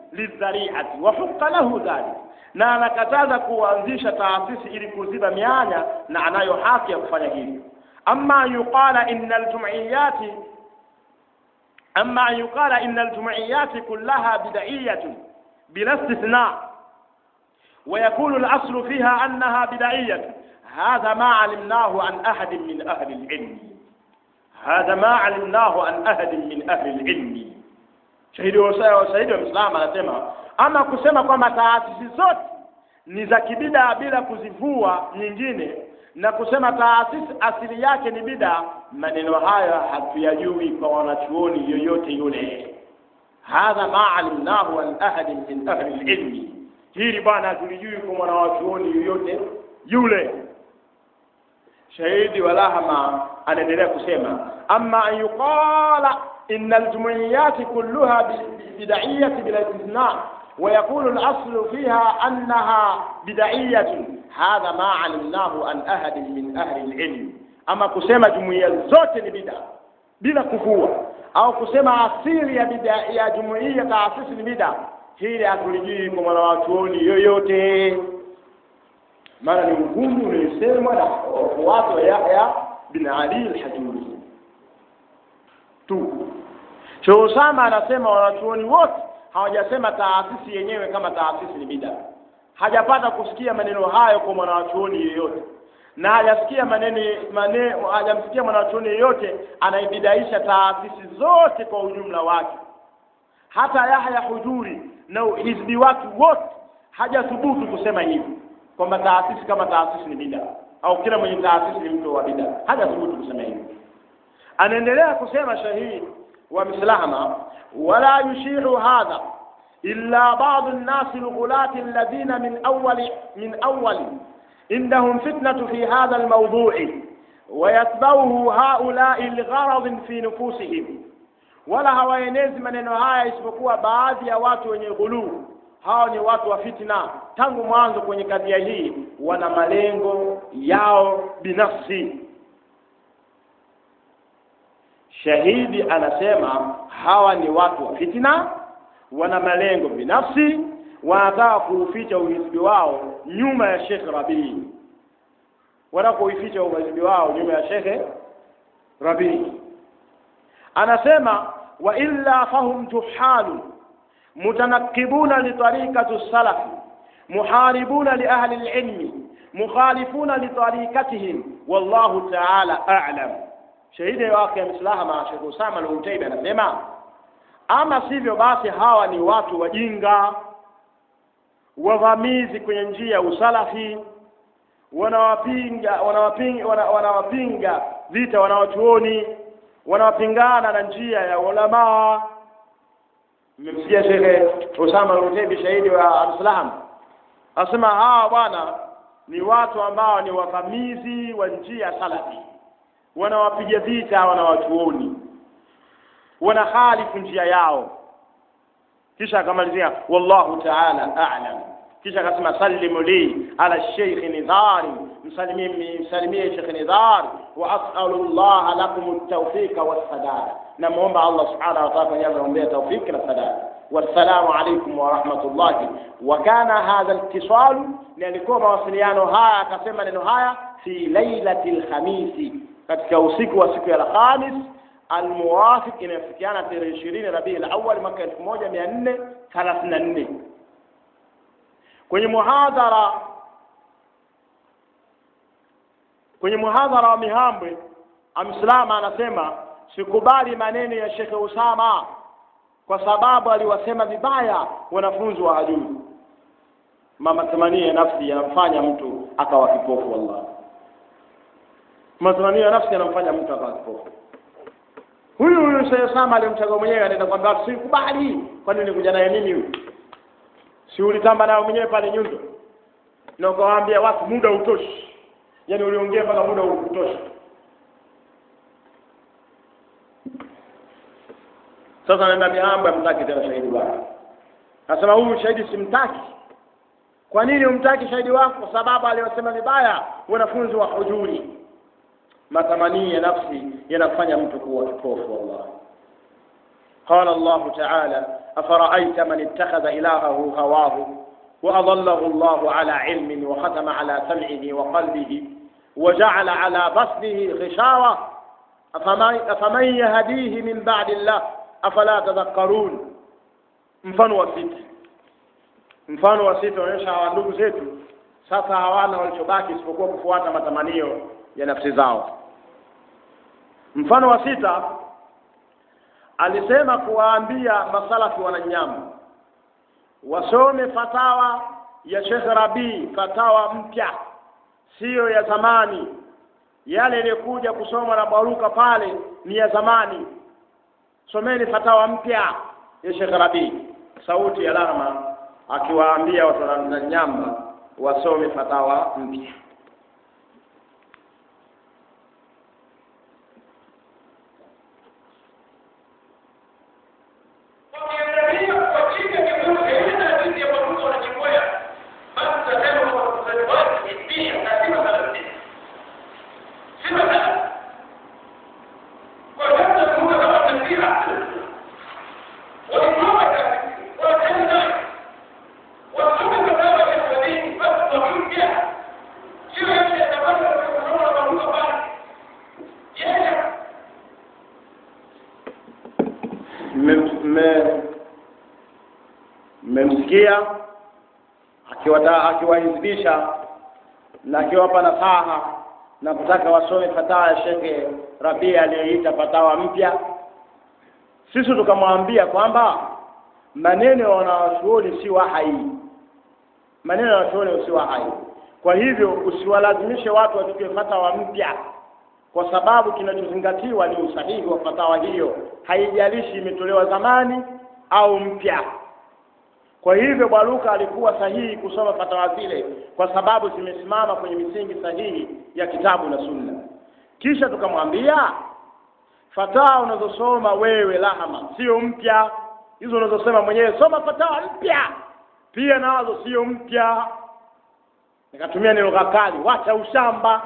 lidhariati wa huqa lahu dhalik na anakataza kuanzisha taasisi ili kuziba mianya na anayo haki ya kufanya hivyo ama yuqala inna aljum'iyati ama yuqala inna aljum'iyati kullaha bid'iyatun bila istithna ويكون الأصل فيها أنها بدعية هذا ما علمناه عن أحد من أهل العلم هذا ما علمناه عن أحد من أهل العلم shahidi wa shahidi wa Muislamu anasema ama kusema kwamba taasisi zote ni za kibida bila kuzivua nyingine na kusema taasisi asili yake ni bida, maneno haya hatuyajui kwa wanachuoni yoyote yule. Hadha ma alimnahu an ahadin min ahli lilmi, hili bwana hatulijui kwa mwanawachuoni yoyote yule. Shahidi wa Lahama anaendelea kusema ama an yuqala إن الجمعيات كلها بدعية بلا استثناء ويكون الأصل فيها أنها بدعية هذا ما علمناه عن أحد من أهل العلم أما كسيما جمعية زوت لبدع بلا كفوة أو كسيما أصيل يا بدع يا جمعية تأسيس لبدع hili hatulijui kwa mwanawachuoni yoyote maana ni ugumu uliosemwa na wafuasi wa Yahya bin Ali al-Hajuri tu Sheikh Usama anasema wanachuoni wote hawajasema taasisi yenyewe kama taasisi ni bida. Hajapata kusikia maneno hayo kwa mwanachuoni yeyote, na hajasikia maneno maneno, hajamsikia mwanachuoni yeyote anaibidaisha taasisi zote kwa ujumla wake. Hata Yahya Hujuri na hizbi wake wote hajathubutu kusema hivi kwamba taasisi kama taasisi ni bida au kila mwenye taasisi ni mtu wa bida, hajathubutu kusema hivi. Anaendelea kusema shahidi ومثلهما ولا يشيع هذا إلا بعض الناس الغلاة الذين من أول من أول عندهم فتنة في هذا الموضوع ويتبعه هؤلاء لغرض في نفوسهم wala hawaenezi maneno haya isipokuwa baadhi ya watu wenye ghuluu hao ni watu wa fitna tangu mwanzo kwenye kadhia hii wana malengo yao binafsi shahidi anasema hawa ni watu wa fitna wana malengo binafsi wanataka kuuficha uhizbi wao nyuma ya Sheikh Rabii wanataka kuificha uhizbi wao nyuma ya Sheikh Rabii anasema wa illa fahum juhalu mutanakibuna litariqati salafi muharibuna li ahli alilmi mukhalifuna litariqatihim wallahu ta'ala a'lam shahidi wake mslahama Sheikh Usama al-Utaibi anasema ama sivyo basi hawa ni watu wajinga wavamizi kwenye njia ya usalafi wanawapinga wanawapinga wanawapinga vita wanawachuoni wanawapingana na njia ya ulamaa mmemsikia Sheikh Usama al-Utaibi shahidi wa Al-Islam asema hawa bwana ni watu ambao ni wavamizi wa njia salafi wanawapiga vita wanawachuoni wanahalifu njia yao kisha akamalizia wallahu ta'ala a'lam kisha akasema sallimu li ala sheikh nidhari msalimie msalimie sheikh nidhar wa as'alu Allah lakum at-tawfiq was-sadad na muomba Allah subhanahu wa ta'ala yamwombea tawfik na sadad والسلام عليكم ورحمة الله وكان هذا الاتصال لأنكم mawasiliano haya akasema neno haya fi lailati alkhamisi katika usiku wa siku ya Alhamis almuwafiq inayofikiana tarehe ishirini Rabiul Awwal mwaka elfu moja mia nne thelathini na nne kwenye muhadhara kwenye muhadhara wa Mihambwe Amslama anasema sikubali maneno ya Shekhe Usama kwa sababu aliwasema vibaya wanafunzi wa hajui matamanio ya nafsi yanamfanya mtu akawa kipofu wallahi matamanio ya nafsi yanamfanya mtu akawa kipofu huyu huyu Sheikh Sama alimchagua mwenyewe anaenda kwamba sikubali kwani nikuja naye nini huyu si ulitamba nayo mwenyewe pale nyundo na ukawaambia watu muda utoshi yani uliongea mpaka muda utoshi sasa naenda miamba mtaki tena shahidi wako nasema huyu shahidi simtaki kwa nini umtaki shahidi wako kwa sababu aliwasema vibaya wanafunzi wa hujuri matamanio ya nafsi yanafanya mtu kuwa kipofu wallahi قال الله تعالى أفرأيت من اتخذ إلهه هواه وأضله الله على علم وختم على سمعه وقلبه وجعل على بصره غشاوة أفمن, أفمن يهديه من بعد الله أفلا تذكرون mfano wa sita mfano wa sita unaonyesha hawa ndugu zetu sasa hawana walichobaki isipokuwa kufuata matamanio ya nafsi zao mfano wa sita alisema kuwaambia masalafi wananyama wasome fatawa ya Sheikh Rabii, fatawa mpya, siyo ya zamani. Yale yaliyokuja kusomwa na Baruka pale ni ya zamani. Someni fatawa mpya ya Sheikh Rabii, sauti ya Lahma akiwaambia watu wa nyamba wasome fatawa mpya. wakiangalia kwa chini ya kivuli ile hadithi ya Baruka wanajikwea, basi tutasema kwa wazazi wake ni dini na si masala ya dini. Si masala. Kwa sababu tunakumbuka kama taswira. Walisoma kazi, wakatenda. Wasome fatawa ya sabini, basi wakimpya. Sio yale yatabaki kusoma na Baruka pale. Yeye Mme- mme- mmemsikia akiwata- akiwahizibisha na akiwapa nasaha na kutaka wasome fatawa ya Shekhe Rabia aliyoita fatawa mpya. Sisi tukamwambia kwamba maneno ya wanawachuoni si wahai, maneno ya wanawachuoni si wahai. Kwa hivyo usiwalazimishe watu wachukue fatawa mpya kwa sababu kinachozingatiwa ni usahihi wa fatawa hiyo, haijalishi imetolewa zamani au mpya. Kwa hivyo Baruka alikuwa sahihi kusoma fatawa zile kwa sababu zimesimama kwenye misingi sahihi ya kitabu na Sunna. Kisha tukamwambia fatawa unazosoma wewe Lahama sio mpya, hizo unazosema mwenyewe, soma fatawa mpya pia nazo sio mpya. Nikatumia neno kali, wacha ushamba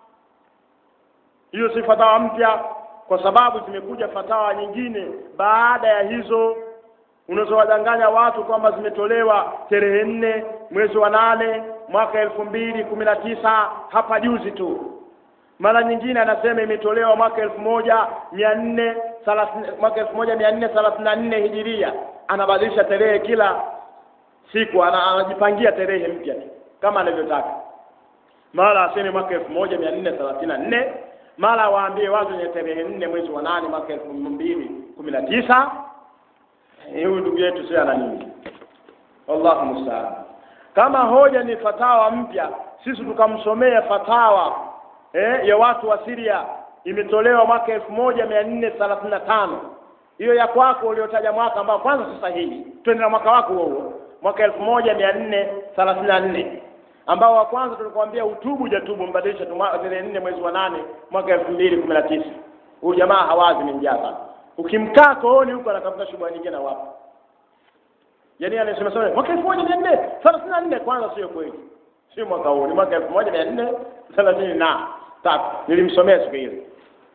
hiyo si fatawa mpya kwa sababu zimekuja fatawa nyingine baada ya hizo unazowadanganya watu kwamba zimetolewa tarehe nne mwezi wa nane mwaka elfu mbili kumi na tisa hapa juzi tu mara nyingine anasema imetolewa mwaka elfu moja mia nne thelathini mwaka elfu moja mia nne thelathini na nne hijiria anabadilisha tarehe kila siku ana- anajipangia tarehe mpya tu kama anavyotaka mara aseme mwaka elfu moja mia nne thelathini na nne mara waambie watu wenye tarehe nne mwezi wa nane mwaka elfu mbili kumi na tisa huyu ndugu yetu sio ana nini wallahu musta'an kama hoja ni fatawa mpya sisi tukamsomea fatawa eh, ya watu wa Syria imetolewa mwaka elfu moja mia nne thelathini na tano hiyo ya kwako uliotaja mwaka ambao kwanza si sahihi twende na mwaka wako huo huo mwaka elfu moja mia nne thelathini na nne ambao wa kwanza tulikwambia utubu jatubu mbadilisha tu mwa- tarehe nne mwezi wa nane mwaka elfu mbili kumi na tisa huyu jamaa hawazi ni njaa sana ukimkaa kooni huko anatafuta shughuli nyingine na wapo yaani anasema sema mwaka elfu moja mia nne thelathini na nne kwanza sio kweli sio mwaka huu ni mwaka elfu moja mia nne thelathini na tatu nilimsomea siku ile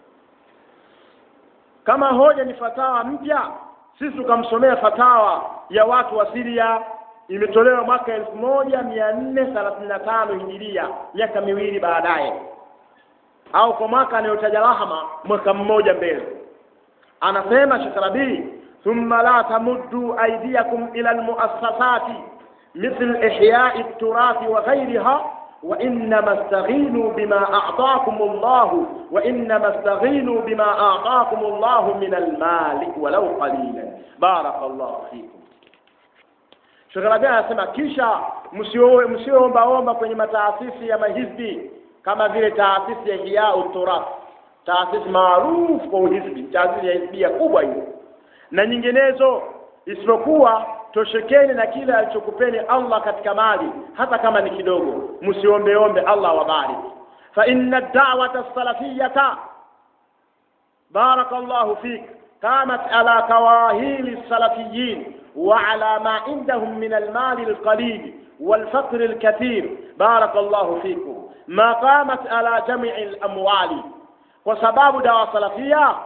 kama hoja ni fatawa mpya sisi tukamsomea fatawa ya watu wa Syria imetolewa mwaka elfu moja mia nne thelathini na tano hijiria miaka miwili baadaye au kwa mwaka anayotaja Rahma mwaka mmoja mbele anasema Sheikh Rabi thumma la tamuddu aydiyakum ila almuassasati مثل إحياء التراث وغيرها وإنما استغينوا بما أعطاكم الله وإنما استغينوا بما أعطاكم الله من المال ولو قليلا بارك الله فيكم Sheikh Rabi anasema kisha msio msioombaomba kwenye mataasisi ya mahizbi kama vile taasisi ya Ihya Turath, taasisi maarufu kwa uhizbi, taasisi ya hizbia kubwa hiyo na nyinginezo, isipokuwa toshekeni na kile alichokupeni Allah katika mali, hata kama ni kidogo, msiombeombe Allah wabariki. fa inna da'wata salafiyata بارك الله فيك قامت على كواهيل السلفيين وعلى ما عندهم من المال القليل والفقر الكثير بارك الله فيكم ما قامت على جمع الأموال وسباب دعوة سلفية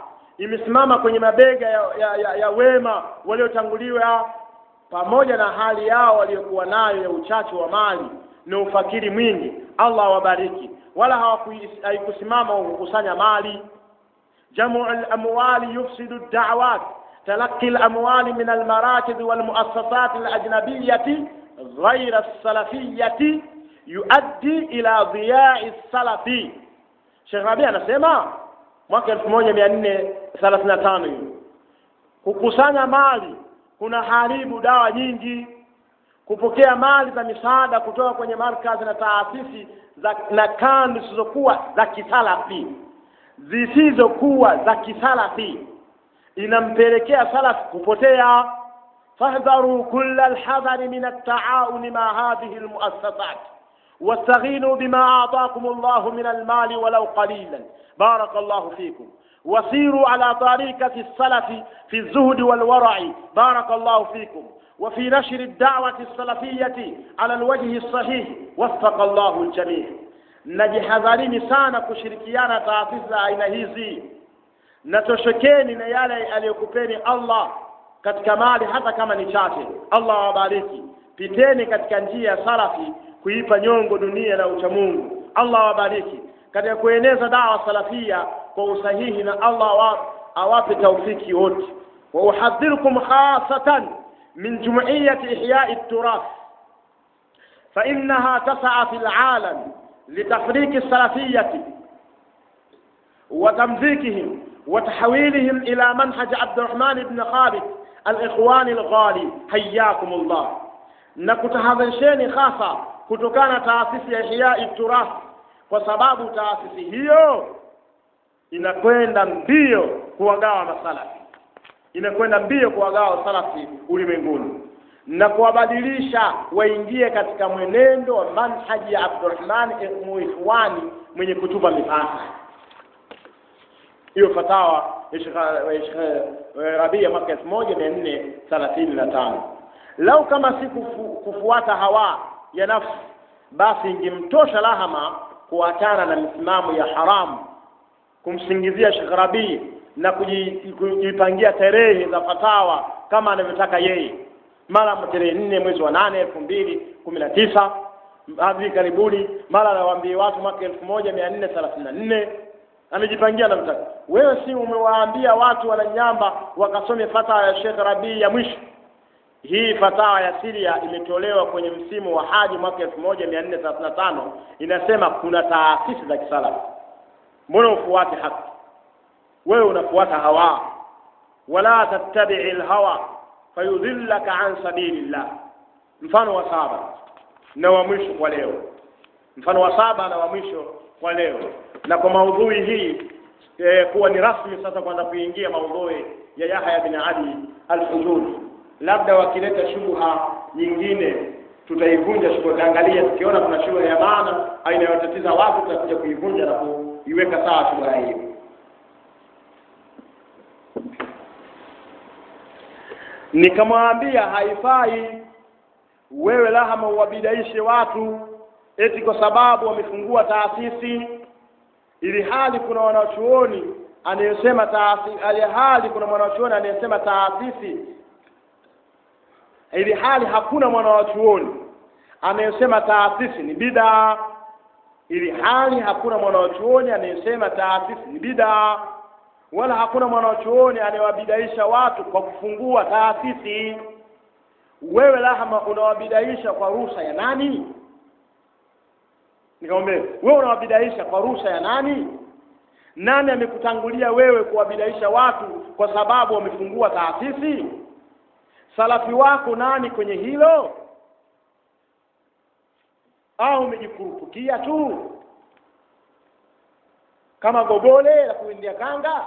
imesimama kwenye mabega ya, ya, ya, ya wema waliotanguliwa pamoja na hali yao waliokuwa nayo ya uchache wa mali na ufakiri mwingi allah awabariki wala hawaku- haikusimama kukusanya mali jamu lamwali yufsidu dawat talaqi lamwali min almarakid walmuassasat alajnabiyati غير السلفية يؤدي إلى ضياع السلف Sheikh Rabi anasema mwaka elfu moja mia nne thelathini na tano hiyo kukusanya mali kuna haribu dawa nyingi kupokea mali za misaada kutoka kwenye markazi na taasisi za na kandi zisizokuwa za kisalafi zisizokuwa za kisalafi inampelekea salafi kupotea fahdharu kulla alhadhari min altaawuni ma hadhihi almuassasat واستغينوا بما أعطاكم الله من المال ولو قليلا بارك الله فيكم وسيروا على طريقة السلف في الزهد والورع بارك الله فيكم وفي نشر الدعوة السلفية على الوجه الصحيح وفق الله الجميع najihadharini sana kushirikiana taasisi za aina hizi na toshekeni na yale aliyokupeni allah katika mali hata kama ni chache allah awabariki piteni katika njia ya salafi kuipa nyongo dunia na uchamungu allah awabariki katika kueneza dawa salafia kwa usahihi na allah awa- awape taufiki wote wa uhadhirukum khasatan min jumuiyati ihyai turath فإنها تسعى في العالم لتفريق السلفية وتمزيكهم وتحويلهم إلى منهج عبد الرحمن بن خالد الإخوان الغالي حياكم الله nakutahadharisheni hasa kutokana na taasisi ya Ihyai Turath kwa sababu taasisi hiyo inakwenda mbio kuwagawa masalafi, inakwenda mbio kuwagawa salafi ulimwenguni na kuwabadilisha waingie katika mwenendo wa manhaji ya Abdurrahman Muikhwani mwenye kutupa mipaka. Hiyo fatawa ya Sheikh- ya Sheikh Rabia mwaka elfu moja mia nne thelathini na tano. Lau kama si kufu, kufuata hawa ya nafsi, basi ingemtosha lahama kuachana na misimamo ya haramu, kumsingizia Sheikh Rabii na kuji- kujipangia tarehe za fatawa kama anavyotaka yeye mara tarehe nne mwezi wa nane elfu mbili kumi na tisa hivi karibuni, mara anawaambia watu mwaka elfu moja mia nne thelathini na nne amejipangia na mtaka. Wewe si umewaambia watu wananyamba wakasome fatawa ya Sheikh Rabii ya mwisho? Hii fatawa ya Siria imetolewa kwenye msimu wa haji mwaka elfu moja mia nne thelathini na tano inasema kuna taasisi za kisalafi. Mbona ufuate haki? Wewe unafuata hawa, wala tattabii lhawa fayudhillaka an sabilillah. Mfano wa saba na wa mwisho kwa leo, mfano wa saba na wa mwisho kwa leo, na kwa maudhui hii eh, kuwa ni rasmi sasa kwanza kuingia maudhui ya Yahya bin Ali al-Hujuri. Labda wakileta shubha nyingine tutaivunja shubha, tutaangalia tukiona kuna shubha ya maana au inayotatiza watu, tutakuja kuivunja na kuiweka sawa shubha hiyo. nikamwambia haifai wewe lahama uwabidaishe watu eti kwa sababu wamefungua taasisi ili hali kuna wanachuoni anayesema taasisi ili hali kuna mwanachuoni anayesema taasisi ili hali hakuna mwanachuoni anayesema taasisi ni bidaa ili hali hakuna mwanachuoni anayesema taasisi ni bidaa wala hakuna mwanachuoni anayewabidaisha watu kwa kufungua taasisi. Wewe Lahama unawabidaisha kwa ruhusa ya nani? Nikamwambia wewe unawabidaisha kwa ruhusa ya nani? Nani amekutangulia wewe kuwabidaisha watu kwa sababu wamefungua taasisi? Salafi wako nani kwenye hilo? Au umejikurupukia tu kama gobole la kuindia kanga?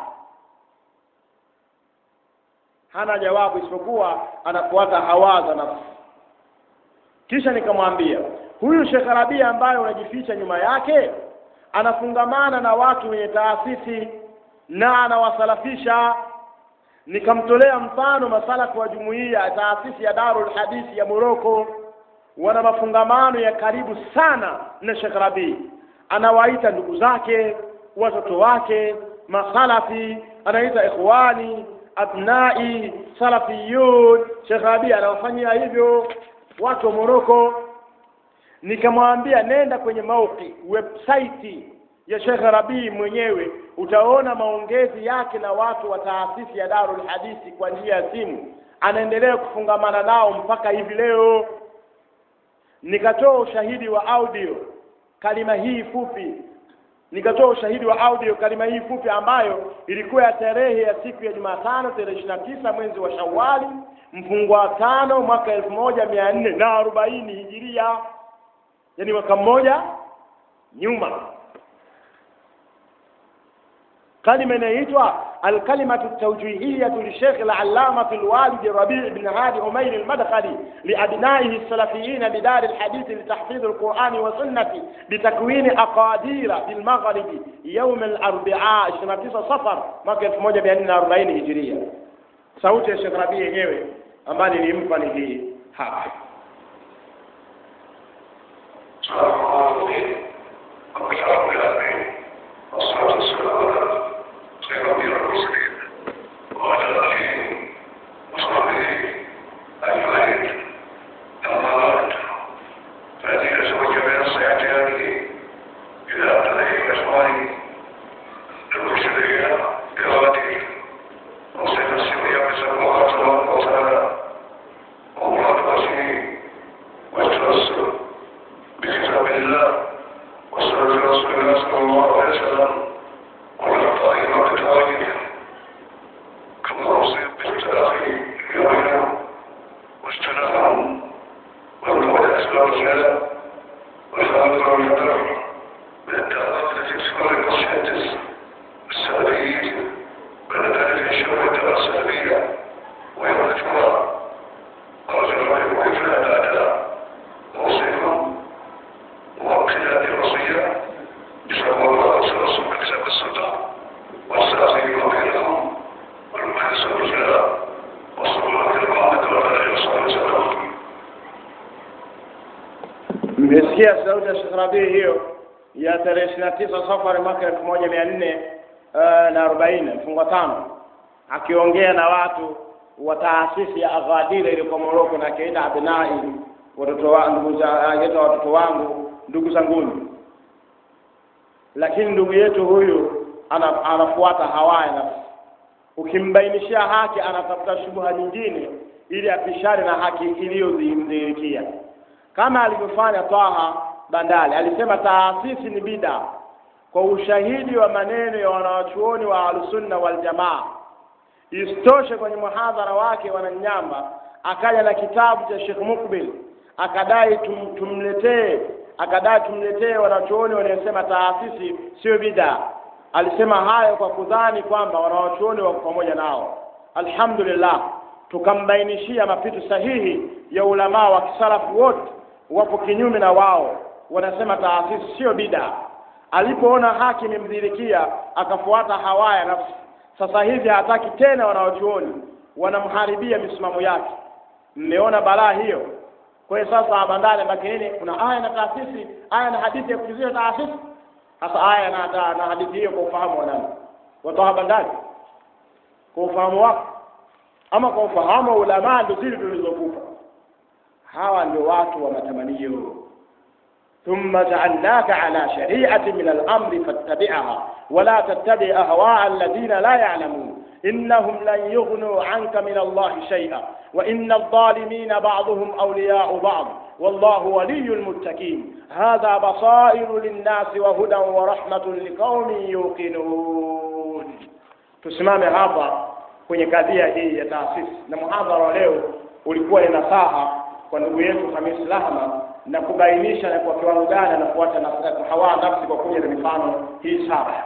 hana jawabu isipokuwa anafuata hawa za nafsi. Kisha nikamwambia huyu Sheikh Rabia ambaye unajificha nyuma yake anafungamana na watu wenye taasisi na anawasalafisha. Nikamtolea mfano masalafu wa jumuiya ya taasisi ya Darul Hadithi ya Moroko, wana mafungamano ya karibu sana na Sheikh Rabi, anawaita ndugu zake, watoto wake, masalafi anaita ikhwani abnai salafiyun Sheikh Rabi anawafanyia hivyo watu wa Moroko nikamwambia nenda kwenye mauki website ya Sheikh Rabi mwenyewe utaona maongezi yake na watu wa taasisi ya Darul Hadithi kwa njia ya simu anaendelea kufungamana nao mpaka hivi leo nikatoa ushahidi wa audio kalima hii fupi nikatoa ushahidi wa audio kalima hii fupi ambayo ilikuwa ya tarehe ya siku ya Jumatano tarehe ishirini na tisa mwezi wa Shawali mfungo wa tano mwaka elfu moja mia nne na arobaini hijiria yani mwaka mmoja nyuma kalima inayoitwa alkalimatu tawjihiyatu lishekh alallamatu alwalid rabi bn hadi umair almadkhali liabnaihi السلفيين بدار الحديث لتحفيظ القرآن والسنة بتكوين أقادير بالمغرب يوم الأربعاء 29 صفر mwaka 1440 hijiria sauti ya Sheikh Rabi yenyewe ambayo nilimpa ni hii hapa والصلاة والسلام على خير أنبياء المرسلين وعلى آله وصحبه أجمعين أما بعد فهذه أزواج من الصيحة هذه إلى أبنائه وأسمائه المرسلين بغادره وصيب السورية بسبب الله تبارك وتعالى ومراد رسوله والتوسل بكتاب الله وسنة رسول الله صلى الله عليه وسلم ومن طائمة بتواجده كما أوصيت بالتلاقي بينهم واجتناهم وابتغوا الأسباب الخلاف وحاضر والمدر من الدعوات التي تسمى بالشهادس السلبيين بين ذلك الشبه الدعوة السلبية ويوم الجمعة قال الرجل كيف لا أداء أوصيكم وقيادة الوصية بسبب الله ورسول بالكتاب السنة والسلام بينهم والمحدث والرجال وصلى الله على محمد وعلى آله وصحبه وسلم mmesikia sauti ya Sheikh Rabii hiyo ya tarehe ishirini na tisa Safari mwaka elfu moja mia nne na arobaini mfungo tano akiongea na watu wa taasisi ya Aghadira iliyoko Moroko na kaida abnai watoto wa ndugu za anaita watoto wangu ndugu zanguni lakini ndugu yetu huyu ana, anafuata hawaya nafsi ukimbainishia haki anatafuta shubha nyingine ili apishane na haki iliyodhihirikia kama alivyofanya Taha Bandali alisema taasisi ni bida kwa ushahidi wa maneno ya wanawachuoni wa Ahlusunna wal Jamaa. Isitoshe, kwenye muhadhara wake Wananyamba akaja na kitabu cha Sheikh Mukbil akadai tum, tumletee akadai tumletee wanachuoni waliosema taasisi sio bida. Alisema hayo kwa kudhani kwamba wanawachuoni wako pamoja nao. Alhamdulillah, tukambainishia mapito sahihi ya ulamaa wa kisalafu wote wapo kinyume na wao, wanasema taasisi sio bida. Alipoona haki imemdhirikia akafuata hawaya nafsi. Sasa hivi hataki tena wanawachuoni, wanamharibia misimamo yake. Mmeona balaa hiyo? Kwa hiyo sasa bandari baki nini? Kuna aya na taasisi, aya na hadithi ya kujuzia taasisi. Sasa aya na, na, na hadithi hiyo kwa ufahamu wa nani? Watoa bandari kwa ufahamu wako ama kwa ufahamu wa ulamaa ndio zile tulizokupa. Hawa ndio watu wa matamanio. ثم جعلناك على شريعة من الأمر فاتبعها ولا تتبع أهواء الذين لا يعلمون إنهم لن يغنوا عنك من الله شيئا وإن الظالمين بعضهم أولياء بعض والله ولي المتقين هذا بصائر للناس وهدى ورحمة لقوم يوقنون tusimame hapa kwenye kadhia hii ya taasisi na muhadhara wa leo ulikuwa ni nasaha kwa ndugu yetu Hamis Lahma na kubainisha na kwa kiwango gani anafuata na hawa nafsi kwa kuja na mifano hii saba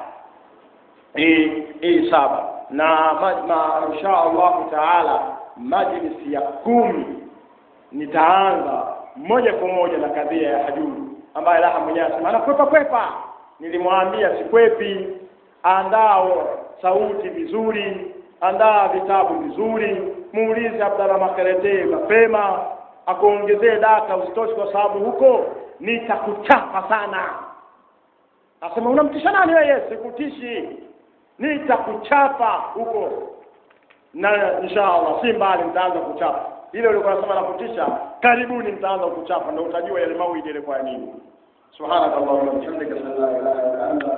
hii hii saba na ma, ma, insha Allahu taala majlisi ya kumi nitaanza moja kwa moja na kadhia ya hajuri ambaye Laha mwenyewe anasema anakwepa kwepa. Nilimwambia sikwepi, andaa sauti vizuri, andaa vitabu vizuri, muulize Abdalla Makerete mapema akuongezee data, usitoshi kwa sababu huko nitakuchapa sana. Asema unamtisha nani wewe? Sikutishi, nitakuchapa huko na inshallah si mbali mtaanza kuchapa ile ulikuwa unasema na kutisha karibuni mtaanza kuchapa ndio utajua yale mawidi yalikuwa ya nini subhanakallahumma wa bihamdika ashhadu an la ilaha illa anta